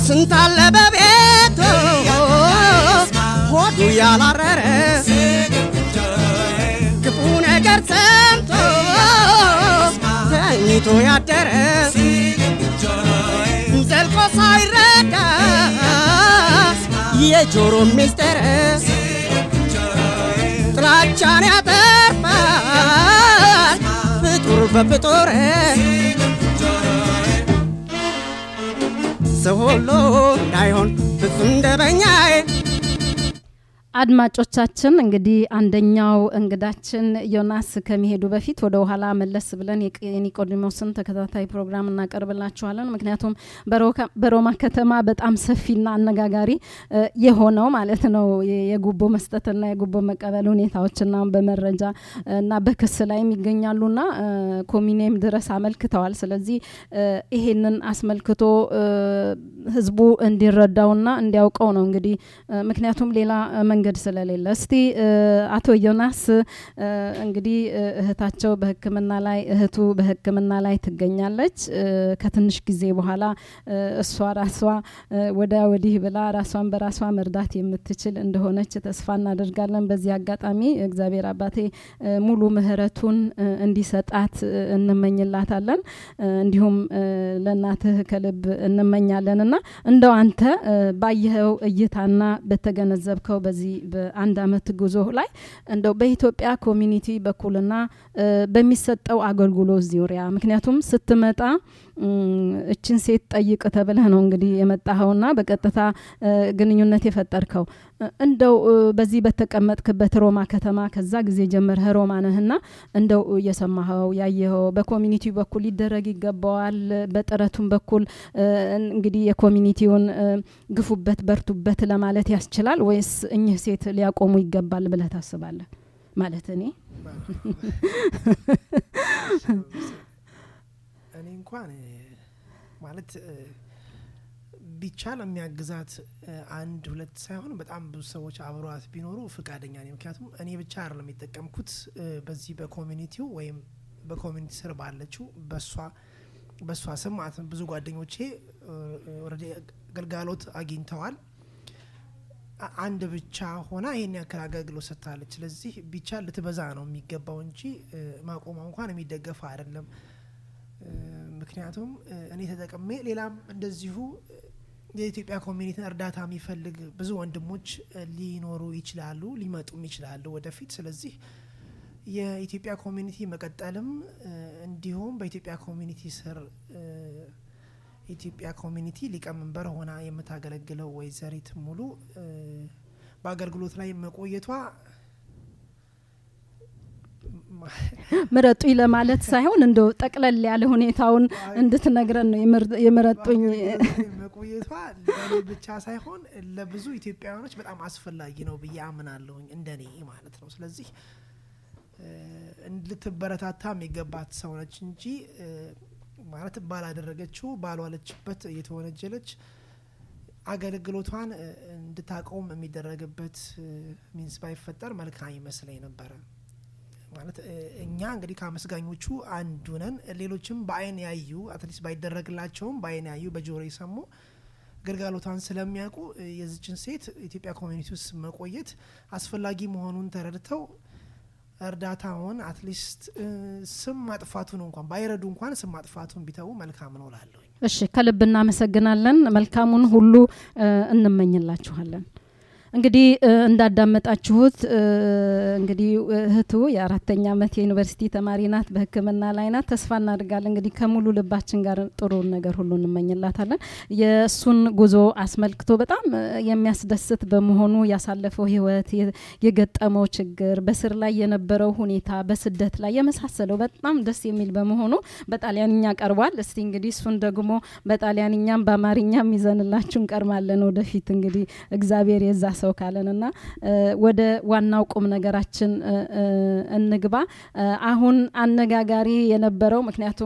ስንት አለ በቤቱ ሆዱ ያላረረ ክፉ ነገር ሰምቶ ተኝቶ ያደረ ዘልቆ ሳይረዳ የጆሮ ሚስጥር ጥላቻን ያተርፋል ፍጡር በፍጡር ሰው ሁሉ እንዳይሆን ፍጹም ደበኛዬ አድማጮቻችን እንግዲህ አንደኛው እንግዳችን ዮናስ ከሚሄዱ በፊት ወደ ኋላ መለስ ብለን የቅ- የኒቆዲሞስን ተከታታይ ፕሮግራም እናቀርብላችኋለን። ምክንያቱም በሮካ- በሮማ ከተማ በጣም ሰፊና አነጋጋሪ እ፣ የሆነው ማለት ነው የ- የጉቦ መስጠትና የጉቦ መቀበል ሁኔታዎችና በመረጃ እና በክስ ላይም ይገኛሉና እ፣ ኮሚኔም ድረስ አመልክተዋል። ስለዚህ እ፣ ይሄንን አስመልክቶ እ፣ ህዝቡ እንዲረዳውና እንዲያውቀው ነው እንግዲህ እ፣ ምክንያቱም ሌላ እ፣ መንገድ ስለሌለ። እስቲ እ፣ አቶ ዮናስ እ፣ እንግዲህ እ፣ እህታቸው በሕክምና ላይ እህቱ በሕክምና ላይ ትገኛለች። እ፣ ከትንሽ ጊዜ በኋላ እ፣ እሷ ራሷ እ፣ ወዲያ ወዲህ ብላ ራሷን በራሷ መርዳት የምትችል እንደሆነች ተስፋ እናደርጋለን። በዚህ አጋጣሚ እግዚአብሔር አባቴ እ፣ ሙሉ ምሕረቱን እ፣ እንዲሰጣት እ፣ እንመኝላታለን። እ፣ እንዲሁም እ፣ ለእናትህ ከልብ እንመኛለን እና እንደው አንተ እ፣ ባየኸው እይታና በተገነዘብከው በዚህ በአንድ አመት ጉዞ ላይ እንደው በኢትዮጵያ ኮሚኒቲ በኩልና እ፣ በሚሰጠው አገልግሎት ዙሪያ ምክንያቱም ስትመጣ እም፣ እችን ሴት ጠይቅ ተብለህ ነው እንግዲህ የመጣኸውና በቀጥታ እ፣ ግንኙነት የፈጠርከው እ፣ እንደው እ፣ በዚህ በተቀመጥክበት ሮማ ከተማ ከዛ ጊዜ ጀምረህ ሮማ ነህና እንደው እየሰማኸው ያየኸው በኮሚኒቲ በኩል ሊደረግ ይገባዋል በጥረቱም በኩል እ፣ እንግዲህ የኮሚኒቲውን እ፣ ግፉበት በርቱበት ለማለት ያስችላል ወይስ እኚህ ሴት ሊያቆሙ ይገባል ብለህ ታስባለህ? ማለት እኔ እኔ እንኳን እ፣ ማለት እ፣ ቢቻል የሚያግዛት እ፣ አንድ ሁለት ሳይሆን በጣም ብዙ ሰዎች አብረዋት ቢኖሩ ፍቃደኛ ነኝ። ምክንያቱም እኔ ብቻ አይደለም የጠቀምኩት እ፣ በዚህ በኮሚኒቲው ወይም በኮሚኒቲ ስር ባለችው በሷ በሷ ስም ማለት ነው። ብዙ ጓደኞቼ ኦልሬዲ ግልጋሎት አግኝተዋል። አ- አንድ ብቻ ሆና ይሄን ያክል አገልግሎት ሰጥታለች። ስለዚህ ቢቻል ልትበዛ ነው የሚገባው እንጂ እ፣ ማቆሟ እንኳን የሚደገፍ አይደለም። እ፣ ምክንያቱም እ፣ እኔ ተጠቅሜ ሌላም እንደዚሁ እ፣ የኢትዮጵያ ኮሚኒቲን እርዳታ የሚፈልግ ብዙ ወንድሞች እ፣ ሊኖሩ ይችላሉ፣ ሊመጡም ይችላሉ ወደፊት። ስለዚህ የኢትዮጵያ ኮሚኒቲ መቀጠልም እ፣ እንዲሁም በኢትዮጵያ ኮሚኒቲ ስር እ፣ ኢትዮጵያ ኮሚኒቲ ሊቀመንበር ሆና የምታገለግለው ወይዘሪት ሙሉ እ፣ በአገልግሎት ላይ መቆየቷ ምረጡኝ ለማለት ሳይሆን እንደው ጠቅለል ያለ ሁኔታውን እንድትነግረን ነው የምር- የምረጡኝ በአገልግሎት ላይ መቆየቷ ለእኔ ብቻ ሳይሆን ለብዙ ኢትዮጵያውያኖች በጣም አስፈላጊ ነው ብዬ አምናለሁኝ እንደኔ ማለት ነው። ስለዚህ እ፣ ልትበረታታ የሚገባት ሰው ነች እንጂ እ፣ ማለት ባላደረገችው ባልዋለችበት እየተወነጀለች አገልግሎቷን እ፣ እንድታቆም የሚደረግበት ሚንስ ባይፈጠር መልካም ይመስለኝ ነበረ። ማለት እ፣ እኛ እንግዲህ ከአመስጋኞቹ አንዱ ነን። ሌሎችም በአይን ያዩ አትሊስት ባይደረግላቸውም በአይን ያዩ በጆሮ የሰሙ ግልጋሎቷን ስለሚያውቁ እ፣ የዚችን ሴት ኢትዮጵያ ኮሚኒቲ ውስጥ መቆየት አስፈላጊ መሆኑን ተረድተው እርዳታውን አትሊስት እ፣ ስም ማጥፋቱን እንኳን ባይረዱ እንኳን ስም ማጥፋቱን ቢተዉ መልካም ነው ላለሁኝ። እሺ ከልብ እናመሰግናለን። መልካሙን ሁሉ እ፣ እንመኝላችኋለን። እንግዲህ እ፣ እንዳዳመጣችሁት እ፣ እንግዲህ እህቱ የአራተኛ ዓመት የዩኒቨርሲቲ ተማሪ ናት፣ በሕክምና ላይ ናት። ተስፋ እናደርጋለን እንግዲህ ከሙሉ ልባችን ጋር ጥሩን ነገር ሁሉ እንመኝላታለን። የእሱን ጉዞ አስመልክቶ በጣም እ፣ የሚያስደስት በመሆኑ ያሳለፈው ህይወት የ- የገጠመው ችግር፣ በስር ላይ የነበረው ሁኔታ፣ በስደት ላይ የመሳሰለው በጣም ደስ የሚል በመሆኑ በጣሊያንኛ ቀርቧል። እስቲ እንግዲህ እሱን ደግሞ በጣሊያንኛም በአማርኛም ይዘንላችሁ እንቀርማለን ወደፊት እንግዲህ እግዚአብሔር የዛ ሰው ካለንና እ፣ ወደ ዋናው ቁም ነገራችን እ፣ እ፣ እንግባ። እ፣ አሁን አነጋጋሪ የነበረው ምክንያቱም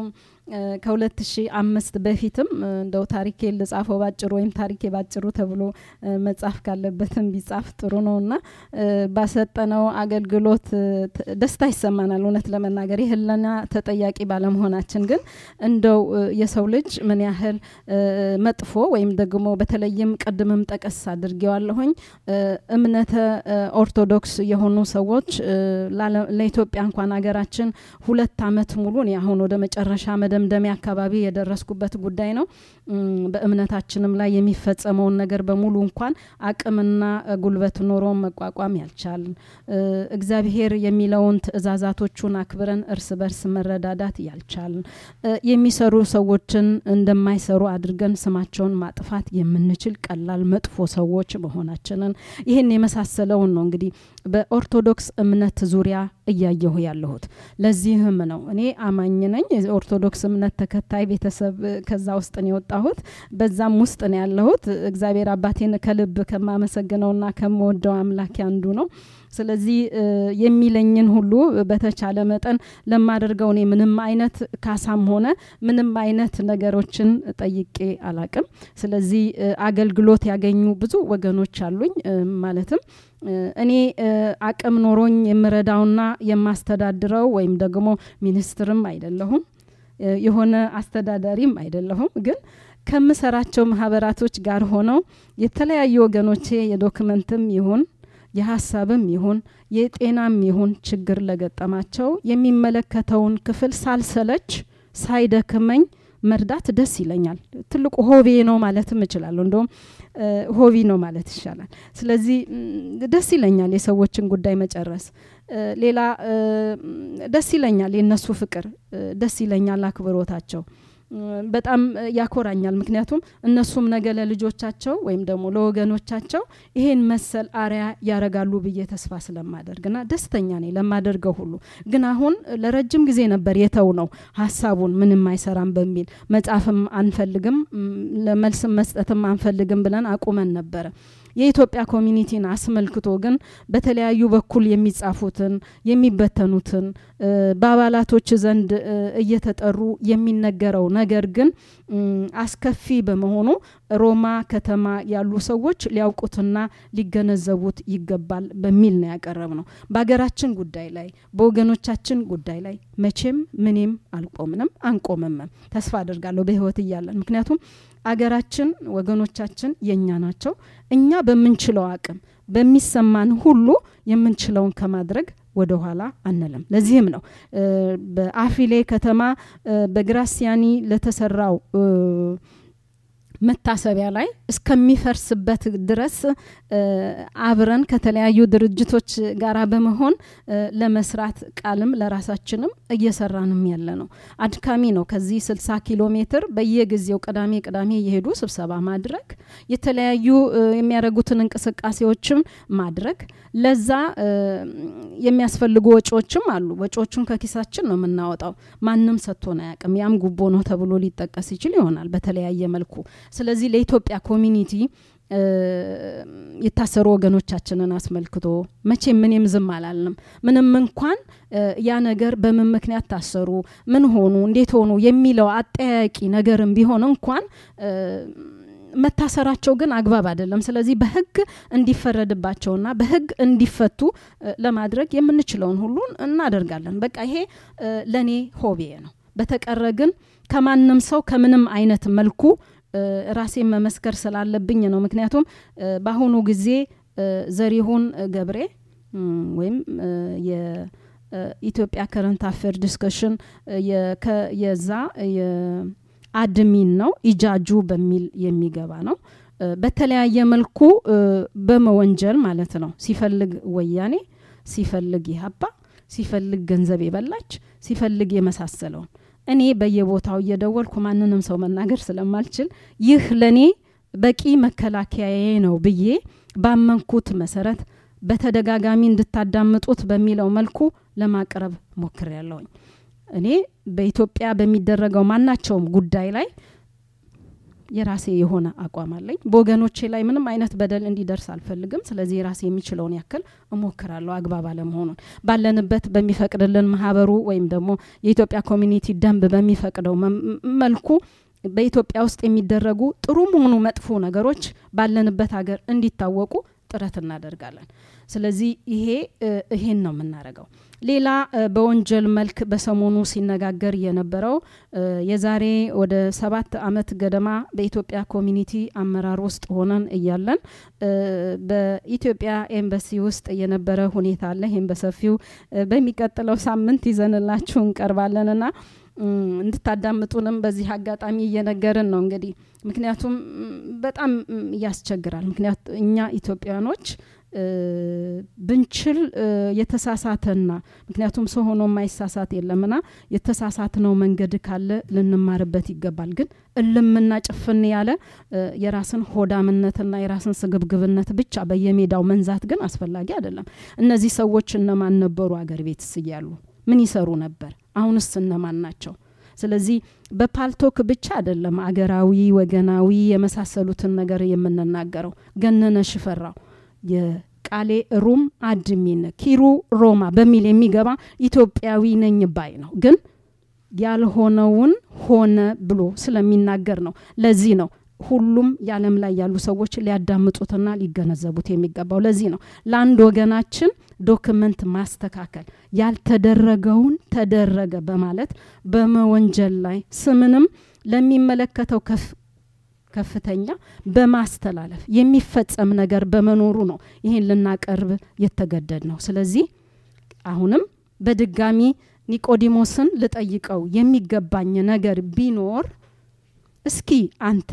ከ2005 በፊትም እንደው ታሪኬ ልጻፈው ባጭሩ ወይም ታሪኬ ባጭሩ ተብሎ መጻፍ ካለበትም ቢጻፍ ጥሩ ነው እና ባሰጠነው አገልግሎት ደስታ ይሰማናል። እውነት ለመናገር የህልና ተጠያቂ ባለመሆናችን ግን እንደው የሰው ልጅ ምን ያህል መጥፎ ወይም ደግሞ በተለይም ቅድምም ጠቀስ አድርጌዋለሁኝ እምነተ ኦርቶዶክስ የሆኑ ሰዎች ለኢትዮጵያ እንኳን ሀገራችን ሁለት አመት ሙሉ እኔ አሁን ወደ መጨረሻ መደምደሚያ አካባቢ የደረስኩበት ጉዳይ ነው። በእምነታችንም ላይ የሚፈጸመውን ነገር በሙሉ እንኳን አቅምና ጉልበት ኖሮ መቋቋም ያልቻልን እግዚአብሔር የሚለውን ትእዛዛቶቹን አክብረን እርስ በርስ መረዳዳት ያልቻልን የሚሰሩ ሰዎችን እንደማይሰሩ አድርገን ስማቸውን ማጥፋት የምንችል ቀላል መጥፎ ሰዎች መሆናችንን ይህን የመሳሰለውን ነው እንግዲህ በኦርቶዶክስ እምነት ዙሪያ እያየሁ ያለሁት። ለዚህም ነው እኔ አማኝ ነኝ፣ የኦርቶዶክስ እምነት ተከታይ ቤተሰብ ከዛ ውስጥ ነው የወጣሁት፣ በዛም ውስጥ ነው ያለሁት። እግዚአብሔር አባቴን ከልብ ከማመሰግነውና ከምወደው አምላክ አንዱ ነው። ስለዚህ የሚለኝን ሁሉ በተቻለ መጠን ለማደርገው እኔ ምንም አይነት ካሳም ሆነ ምንም አይነት ነገሮችን ጠይቄ አላቅም። ስለዚህ አገልግሎት ያገኙ ብዙ ወገኖች አሉኝ ማለትም እኔ አቅም ኖሮኝ የምረዳውና የማስተዳድረው ወይም ደግሞ ሚኒስትርም አይደለሁም የሆነ አስተዳዳሪም አይደለሁም ግን ከምሰራቸው ማህበራቶች ጋር ሆነው የተለያዩ ወገኖቼ የዶክመንትም ይሁን የሀሳብም ይሁን የጤናም ይሁን ችግር ለገጠማቸው የሚመለከተውን ክፍል ሳልሰለች ሳይደክመኝ መርዳት ደስ ይለኛል። ትልቁ ሆቤ ነው ማለትም እችላለሁ። እንደውም ሆቢ ነው ማለት ይሻላል። ስለዚህ ደስ ይለኛል የሰዎችን ጉዳይ መጨረስ። ሌላ ደስ ይለኛል የእነሱ ፍቅር፣ ደስ ይለኛል አክብሮታቸው። በጣም ያኮራኛል። ምክንያቱም እነሱም ነገ ለልጆቻቸው ወይም ደግሞ ለወገኖቻቸው ይሄን መሰል አሪያ ያረጋሉ ብዬ ተስፋ ስለማደርግና ደስተኛ ነኝ ለማደርገው ሁሉ። ግን አሁን ለረጅም ጊዜ ነበር የተው ነው ሀሳቡን ምንም አይሰራም በሚል መጻፍም አንፈልግም ለመልስም መስጠትም አንፈልግም ብለን አቁመን ነበረ። የኢትዮጵያ ኮሚኒቲን አስመልክቶ ግን በተለያዩ በኩል የሚጻፉትን የሚበተኑትን በአባላቶች ዘንድ እየተጠሩ የሚነገረው ነገር ግን አስከፊ በመሆኑ ሮማ ከተማ ያሉ ሰዎች ሊያውቁትና ሊገነዘቡት ይገባል በሚል ነው ያቀረብ ነው። በሀገራችን ጉዳይ ላይ በወገኖቻችን ጉዳይ ላይ መቼም ምኔም አልቆምንም አንቆምምም። ተስፋ አድርጋለሁ በህይወት እያለን ምክንያቱም አገራችን ወገኖቻችን የእኛ ናቸው። እኛ በምንችለው አቅም በሚሰማን ሁሉ የምንችለውን ከማድረግ ወደ ኋላ አንልም። ለዚህም ነው በአፊሌ ከተማ በግራሲያኒ ለተሰራው መታሰቢያ ላይ እስከሚፈርስበት ድረስ አብረን ከተለያዩ ድርጅቶች ጋር በመሆን ለመስራት ቃልም ለራሳችንም እየሰራንም ያለ ነው። አድካሚ ነው። ከዚህ 60 ኪሎ ሜትር በየጊዜው ቅዳሜ ቅዳሜ እየሄዱ ስብሰባ ማድረግ፣ የተለያዩ የሚያደርጉትን እንቅስቃሴዎችም ማድረግ፣ ለዛ የሚያስፈልጉ ወጪዎችም አሉ። ወጪዎቹን ከኪሳችን ነው የምናወጣው። ማንም ሰጥቶን አያውቅም። ያም ጉቦ ነው ተብሎ ሊጠቀስ ይችል ይሆናል በተለያየ መልኩ። ስለዚህ ለኢትዮጵያ ኮሚኒቲ የታሰሩ ወገኖቻችንን አስመልክቶ መቼም ምንም ዝም አላልንም። ምንም እንኳን ያ ነገር በምን ምክንያት ታሰሩ፣ ምን ሆኑ፣ እንዴት ሆኑ የሚለው አጠያቂ ነገርም ቢሆን እንኳን መታሰራቸው ግን አግባብ አይደለም። ስለዚህ በህግ እንዲፈረድባቸውና በህግ እንዲፈቱ ለማድረግ የምንችለውን ሁሉን እናደርጋለን። በቃ ይሄ ለእኔ ሆቤ ነው። በተቀረ ግን ከማንም ሰው ከምንም አይነት መልኩ ራሴን መመስከር ስላለብኝ ነው። ምክንያቱም በአሁኑ ጊዜ ዘሪሁን ገብሬ ወይም የኢትዮጵያ ከረንት አፌር ዲስከሽን የዛ አድሚን ነው ኢጃጁ በሚል የሚገባ ነው። በተለያየ መልኩ በመወንጀል ማለት ነው። ሲፈልግ ወያኔ፣ ሲፈልግ ኢህአፓ፣ ሲፈልግ ገንዘብ የበላች፣ ሲፈልግ የመሳሰለውን እኔ በየቦታው እየደወልኩ ማንንም ሰው መናገር ስለማልችል ይህ ለእኔ በቂ መከላከያዬ ነው ብዬ ባመንኩት መሰረት በተደጋጋሚ እንድታዳምጡት በሚለው መልኩ ለማቅረብ ሞክር ያለውኝ እኔ በኢትዮጵያ በሚደረገው ማናቸውም ጉዳይ ላይ የራሴ የሆነ አቋም አለኝ። በወገኖቼ ላይ ምንም አይነት በደል እንዲደርስ አልፈልግም። ስለዚህ የራሴ የሚችለውን ያክል እሞክራለሁ። አግባብ አለመሆኑን ባለንበት በሚፈቅድልን ማህበሩ ወይም ደግሞ የኢትዮጵያ ኮሚኒቲ ደንብ በሚፈቅደው መልኩ በኢትዮጵያ ውስጥ የሚደረጉ ጥሩም ሆኑ መጥፎ ነገሮች ባለንበት ሀገር እንዲታወቁ ጥረት እናደርጋለን። ስለዚህ ይሄ ይሄን ነው የምናደርገው። ሌላ በወንጀል መልክ በሰሞኑ ሲነጋገር የነበረው የዛሬ ወደ ሰባት አመት ገደማ በኢትዮጵያ ኮሚኒቲ አመራር ውስጥ ሆነን እያለን በኢትዮጵያ ኤምባሲ ውስጥ የነበረ ሁኔታ አለ። ይህም በሰፊው በሚቀጥለው ሳምንት ይዘንላችሁ እንቀርባለንና እንድታዳምጡንም በዚህ አጋጣሚ እየነገርን ነው እንግዲህ ምክንያቱም በጣም ያስቸግራል። ምክንያቱ እኛ ኢትዮጵያኖች ብንችል የተሳሳተና ምክንያቱም ሰው ሆኖ የማይሳሳት የለምና የተሳሳትነው መንገድ ካለ ልንማርበት ይገባል። ግን እልምና ጭፍን ያለ የራስን ሆዳምነትና የራስን ስግብግብነት ብቻ በየሜዳው መንዛት ግን አስፈላጊ አይደለም። እነዚህ ሰዎች እነማን ነበሩ? አገር ቤትስ እያሉ ምን ይሰሩ ነበር? አሁንስ እነማን ናቸው? ስለዚህ በፓልቶክ ብቻ አይደለም አገራዊ፣ ወገናዊ የመሳሰሉትን ነገር የምንናገረው። ገነነ ሽፈራው የቃሌ ሩም አድሚን ኪሩ ሮማ በሚል የሚገባ ኢትዮጵያዊ ነኝ ባይ ነው። ግን ያልሆነውን ሆነ ብሎ ስለሚናገር ነው። ለዚህ ነው ሁሉም የዓለም ላይ ያሉ ሰዎች ሊያዳምጡትና ሊገነዘቡት የሚገባው። ለዚህ ነው ለአንድ ወገናችን ዶክመንት ማስተካከል ያልተደረገውን ተደረገ በማለት በመወንጀል ላይ ስምንም ለሚመለከተው ከፍ ከፍተኛ በማስተላለፍ የሚፈጸም ነገር በመኖሩ ነው ይህን ልናቀርብ የተገደድ ነው። ስለዚህ አሁንም በድጋሚ ኒቆዲሞስን ልጠይቀው የሚገባኝ ነገር ቢኖር እስኪ አንተ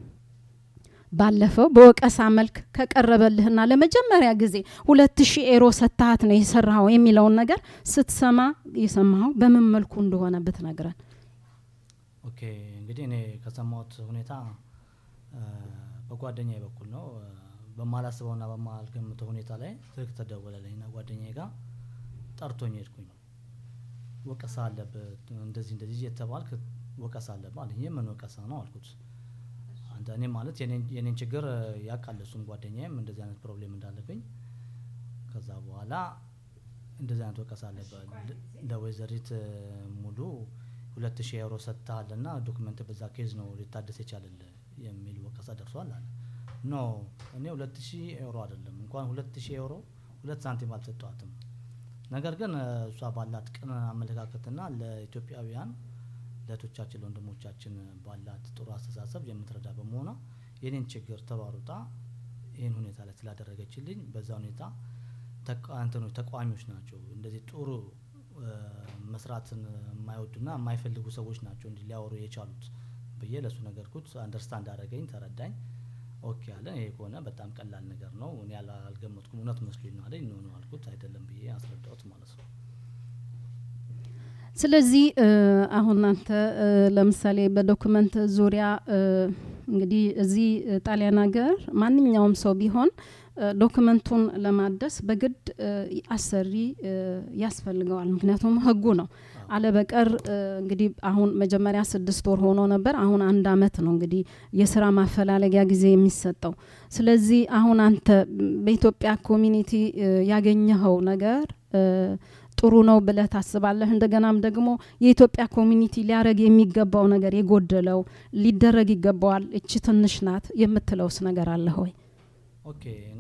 ባለፈው በወቀሳ መልክ ከቀረበልህና ለመጀመሪያ ጊዜ ሁለት ሺህ ኤሮ ሰታሃት ነው የሰራኸው የሚለውን ነገር ስትሰማ የሰማኸው በምን መልኩ እንደሆነ ብትነግረን። ኦኬ እንግዲህ እኔ ከሰማሁት ሁኔታ በጓደኛዬ በኩል ነው። በማላስበውና በማልገምተው ሁኔታ ላይ ስልክ ተደወለልኝና ጓደኛዬ ጋር ጠርቶኝ ሄድኩኝ። ወቀሳ አለበት እንደዚህ እንደዚህ የተባልክ ወቀሳ አለብህ አለኝ። የምን ወቀሳ ነው አልኩት። አንተ እኔ ማለት የኔን ችግር ያውቃል እሱም ጓደኛዬም እንደዚህ አይነት ፕሮብሌም እንዳለብኝ። ከዛ በኋላ እንደዚህ አይነት ወቀሳ አለበት ለወይዘሪት ሙሉ ሁለት ሺህ ኤውሮ ሰጥተሃል ና ዶክመንት በዛ ኬዝ ነው ሊታደስ የቻለል የሚል ወቀሳ ደርሷል አለ። ኖ እኔ ሁለት ሺህ ኤውሮ አይደለም እንኳን ሁለት ሺህ ኤውሮ ሁለት ሳንቲም አልሰጠዋትም። ነገር ግን እሷ ባላት ቅን አመለካከትና ለኢትዮጵያውያን ለእህቶቻችን ለወንድሞቻችን ባላት ጥሩ አስተሳሰብ የምትረዳ በመሆኗ የኔን ችግር ተሯሩጣ ይህን ሁኔታ ላይ ስላደረገችልኝ በዛ ሁኔታ እንትኖች ተቃዋሚዎች ናቸው እንደዚህ ጥሩ መስራትን የማይወዱና የማይፈልጉ ሰዎች ናቸው እንዲህ ሊያወሩ የቻሉት ብዬ ለእሱ ነገርኩት። አንደርስታንድ አደረገኝ፣ ተረዳኝ። ኦኬ አለ። ይሄ ከሆነ በጣም ቀላል ነገር ነው፣ እኔ አልገመትኩም፣ እውነት መስሎኝ ነው አለኝ። ኖ ነው አልኩት፣ አይደለም ብዬ አስረዳሁት ማለት ነው። ስለዚህ አሁን አንተ ለምሳሌ በዶክመንት ዙሪያ እንግዲህ እዚህ ጣሊያን ሀገር ማንኛውም ሰው ቢሆን ዶክመንቱን ለማደስ በግድ አሰሪ ያስፈልገዋል። ምክንያቱም ህጉ ነው። አለበቀር እንግዲህ አሁን መጀመሪያ ስድስት ወር ሆኖ ነበር። አሁን አንድ አመት ነው እንግዲህ የስራ ማፈላለጊያ ጊዜ የሚሰጠው። ስለዚህ አሁን አንተ በኢትዮጵያ ኮሚኒቲ ያገኘኸው ነገር ጥሩ ነው ብለህ ታስባለህ? እንደገናም ደግሞ የኢትዮጵያ ኮሚኒቲ ሊያረግ የሚገባው ነገር የጎደለው ሊደረግ ይገባዋል፣ እቺ ትንሽ ናት የምትለውስ ነገር አለ ሆይ? ኦኬ እኔ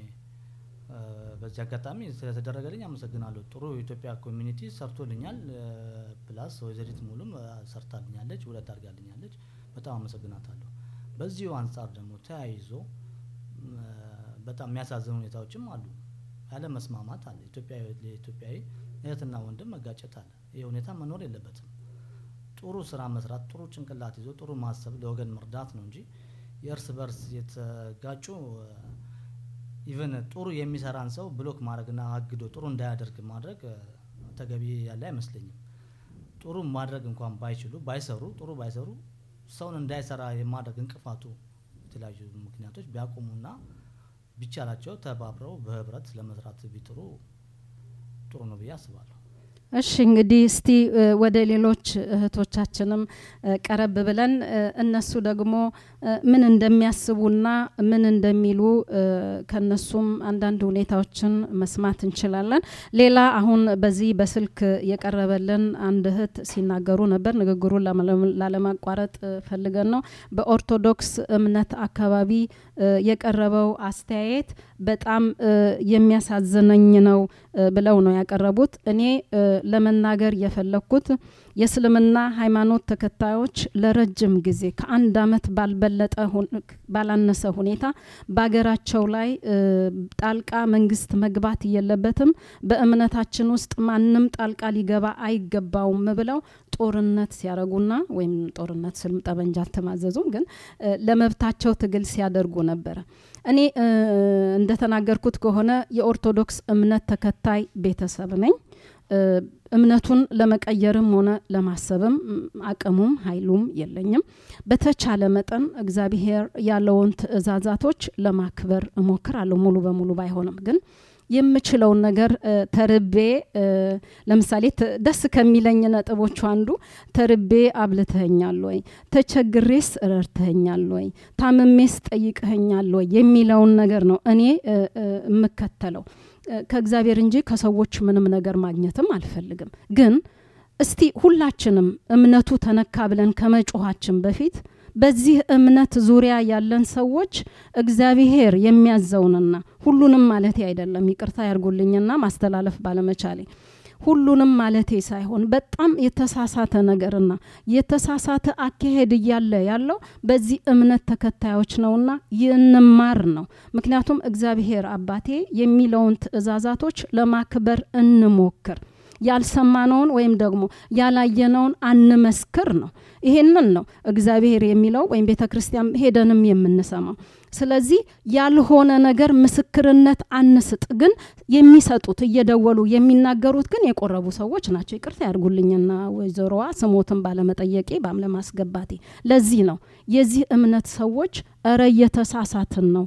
በዚህ አጋጣሚ ስለተደረገልኝ አመሰግናለሁ። ጥሩ የኢትዮጵያ ኮሚኒቲ ሰርቶልኛል። ፕላስ ወይዘሪት ሙሉም ሰርታልኛለች፣ ውለት አድርጋልኛለች። በጣም አመሰግናታለሁ። በዚሁ አንጻር ደግሞ ተያይዞ በጣም የሚያሳዝኑ ሁኔታዎችም አሉ። ያለ መስማማት አለ። ኢትዮጵያዊ ለኢትዮጵያዊ እህትና ወንድም መጋጨት አለ። ይህ ሁኔታ መኖር የለበትም። ጥሩ ስራ መስራት፣ ጥሩ ጭንቅላት ይዞ ጥሩ ማሰብ፣ ለወገን መርዳት ነው እንጂ የእርስ በርስ የተጋጩ ኢቨን ጥሩ የሚሰራን ሰው ብሎክ ማድረግና አግዶ ጥሩ እንዳያደርግ ማድረግ ተገቢ ያለ አይመስለኝም። ጥሩ ማድረግ እንኳን ባይችሉ ባይሰሩ ጥሩ ባይሰሩ ሰውን እንዳይሰራ የማድረግ እንቅፋቱ የተለያዩ ምክንያቶች ቢያቆሙና ቢቻላቸው ተባብረው በህብረት ለመስራት ቢጥሩ ጥሩ ነው ብዬ አስባለሁ። እሺ እንግዲህ እስቲ እ፣ ወደ ሌሎች እህቶቻችንም እ፣ ቀረብ ብለን እ፣ እነሱ ደግሞ እ፣ ምን እንደሚያስቡና ምን እንደሚሉ እ፣ ከነሱም አንዳንድ ሁኔታዎችን መስማት እንችላለን። ሌላ አሁን በዚህ በስልክ የቀረበልን አንድ እህት ሲናገሩ ነበር። ንግግሩን ላመ- ላለማቋረጥ እ፣ ፈልገን ነው። በኦርቶዶክስ እምነት አካባቢ እ፣ የቀረበው አስተያየት በጣም እ፣ የሚያሳዝነኝ ነው እ፣ ብለው ነው ያቀረቡት። እኔ እ፣ ለመናገር የፈለግኩት የእስልምና ሃይማኖት ተከታዮች ለረጅም ጊዜ ከአንድ አመት ባልበለጠ ሁን- ባላነሰ ሁኔታ በሀገራቸው ላይ እ፣ ጣልቃ መንግስት መግባት የለበትም፣ በእምነታችን ውስጥ ማንም ጣልቃ ሊገባ አይገባውም ብለው ጦርነት ሲያደርጉና ወይም ጦርነት ስልም ጠበንጃ አልተማዘዙም፣ ግን እ፣ ለመብታቸው ትግል ሲያደርጉ ነበረ። እኔ እ፣ እንደተናገርኩት ከሆነ የኦርቶዶክስ እምነት ተከታይ ቤተሰብ ነኝ። እ፣ እምነቱን ለመቀየርም ሆነ ለማሰብም ም፣ አቅሙም ኃይሉም የለኝም። በተቻለ መጠን እግዚአብሔር ያለውን ትእዛዛቶች ለማክበር እሞክራለሁ። ሙሉ በሙሉ ባይሆንም ግን የምችለውን ነገር እ፣ ተርቤ እ፣ ለምሳሌ ት- ደስ ከሚለኝ ነጥቦቹ አንዱ ተርቤ አብልተኸኛል ወይ፣ ተቸግሬስ ረድተኸኛል ወይ፣ ታምሜስ ጠይቀኸኛል ወይ የሚለውን ነገር ነው እኔ እ፣ እ፣ የምከተለው እ፣ ከእግዚአብሔር እንጂ ከሰዎች ምንም ነገር ማግኘትም አልፈልግም። ግን እስቲ ሁላችንም እምነቱ ተነካ ብለን ከመጮኋችን በፊት በዚህ እምነት ዙሪያ ያለን ሰዎች እግዚአብሔር የሚያዘውንና ሁሉንም ማለቴ አይደለም፣ ይቅርታ ያርጉልኝና ማስተላለፍ ባለመቻሌ ሁሉንም ማለቴ ሳይሆን በጣም የተሳሳተ ነገርና የተሳሳተ አካሄድ እያለ ያለው በዚህ እምነት ተከታዮች ነውና ይንማር ነው። ምክንያቱም እግዚአብሔር አባቴ የሚለውን ትእዛዛቶች ለማክበር እንሞክር። ያልሰማነውን ወይም ደግሞ ያላየነውን አንመስክር ነው። ይሄንን ነው እግዚአብሔር የሚለው ወይም ቤተ ክርስቲያን ሄደንም የምንሰማው። ስለዚህ ያልሆነ ነገር ምስክርነት አንስጥ። ግን የሚሰጡት እየደወሉ የሚናገሩት ግን የቆረቡ ሰዎች ናቸው። ይቅርታ ያድርጉልኝና ወይዘሮዋ ስሞትን ባለመጠየቄ ባም ለማስገባቴ ለዚህ ነው የዚህ እምነት ሰዎች እረ እየተሳሳትን ነው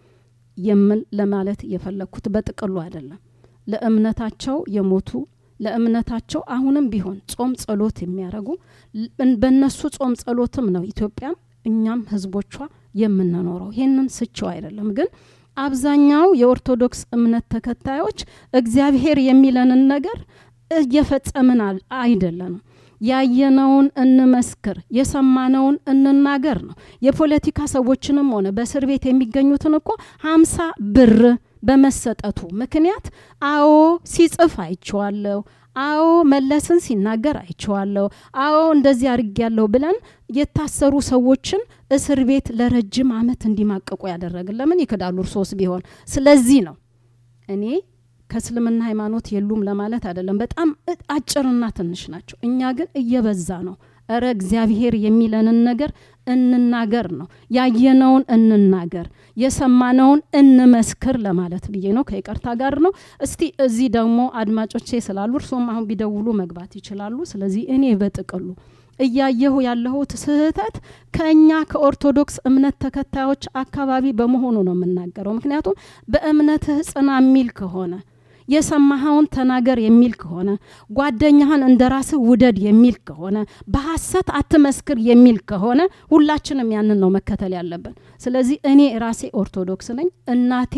የምል ለማለት የፈለግኩት በጥቅሉ አይደለም። ለእምነታቸው የሞቱ ለእምነታቸው አሁንም ቢሆን ጾም ጸሎት የሚያደርጉ ል- በእነሱ ጾም ጸሎትም ነው ኢትዮጵያም እኛም ህዝቦቿ የምንኖረው። ይህንን ስቸው አይደለም ግን አብዛኛው የኦርቶዶክስ እምነት ተከታዮች እግዚአብሔር የሚለንን ነገር እየፈጸምን አል- አይደለንም። ያየነውን እንመስክር፣ የሰማነውን እንናገር ነው። የፖለቲካ ሰዎችንም ሆነ በእስር ቤት የሚገኙትን እኮ ሀምሳ ብር በመሰጠቱ ምክንያት አዎ ሲጽፍ አይቼዋለሁ፣ አዎ መለስን ሲናገር አይቼዋለሁ፣ አዎ እንደዚህ አድርጌያለሁ ብለን የታሰሩ ሰዎችን እስር ቤት ለረጅም አመት እንዲማቀቁ ያደረግን ለምን ይክዳሉ እርሶስ ቢሆን? ስለዚህ ነው እኔ ከእስልምና ሃይማኖት የሉም ለማለት አይደለም። በጣም እ- አጭርና ትንሽ ናቸው። እኛ ግን እየበዛ ነው። እረ እግዚአብሔር የሚለንን ነገር እንናገር ነው። ያየነውን እንናገር፣ የሰማነውን እንመስክር ለማለት ብዬ ነው። ከይቅርታ ጋር ነው። እስቲ እዚህ ደግሞ አድማጮቼ ስላሉ እርሶም አሁን ቢደውሉ መግባት ይችላሉ። ስለዚህ እኔ በጥቅሉ እያየሁ ያለሁት ስህተት ከእኛ ከኦርቶዶክስ እምነት ተከታዮች አካባቢ በመሆኑ ነው የምናገረው። ምክንያቱም በእምነትህ ጽና የሚል ከሆነ የሰማኸውን ተናገር የሚል ከሆነ ጓደኛህን እንደ ራስህ ውደድ የሚል ከሆነ በሐሰት አትመስክር የሚል ከሆነ ሁላችንም ያንን ነው መከተል ያለብን። ስለዚህ እኔ ራሴ ኦርቶዶክስ ነኝ። እናቴ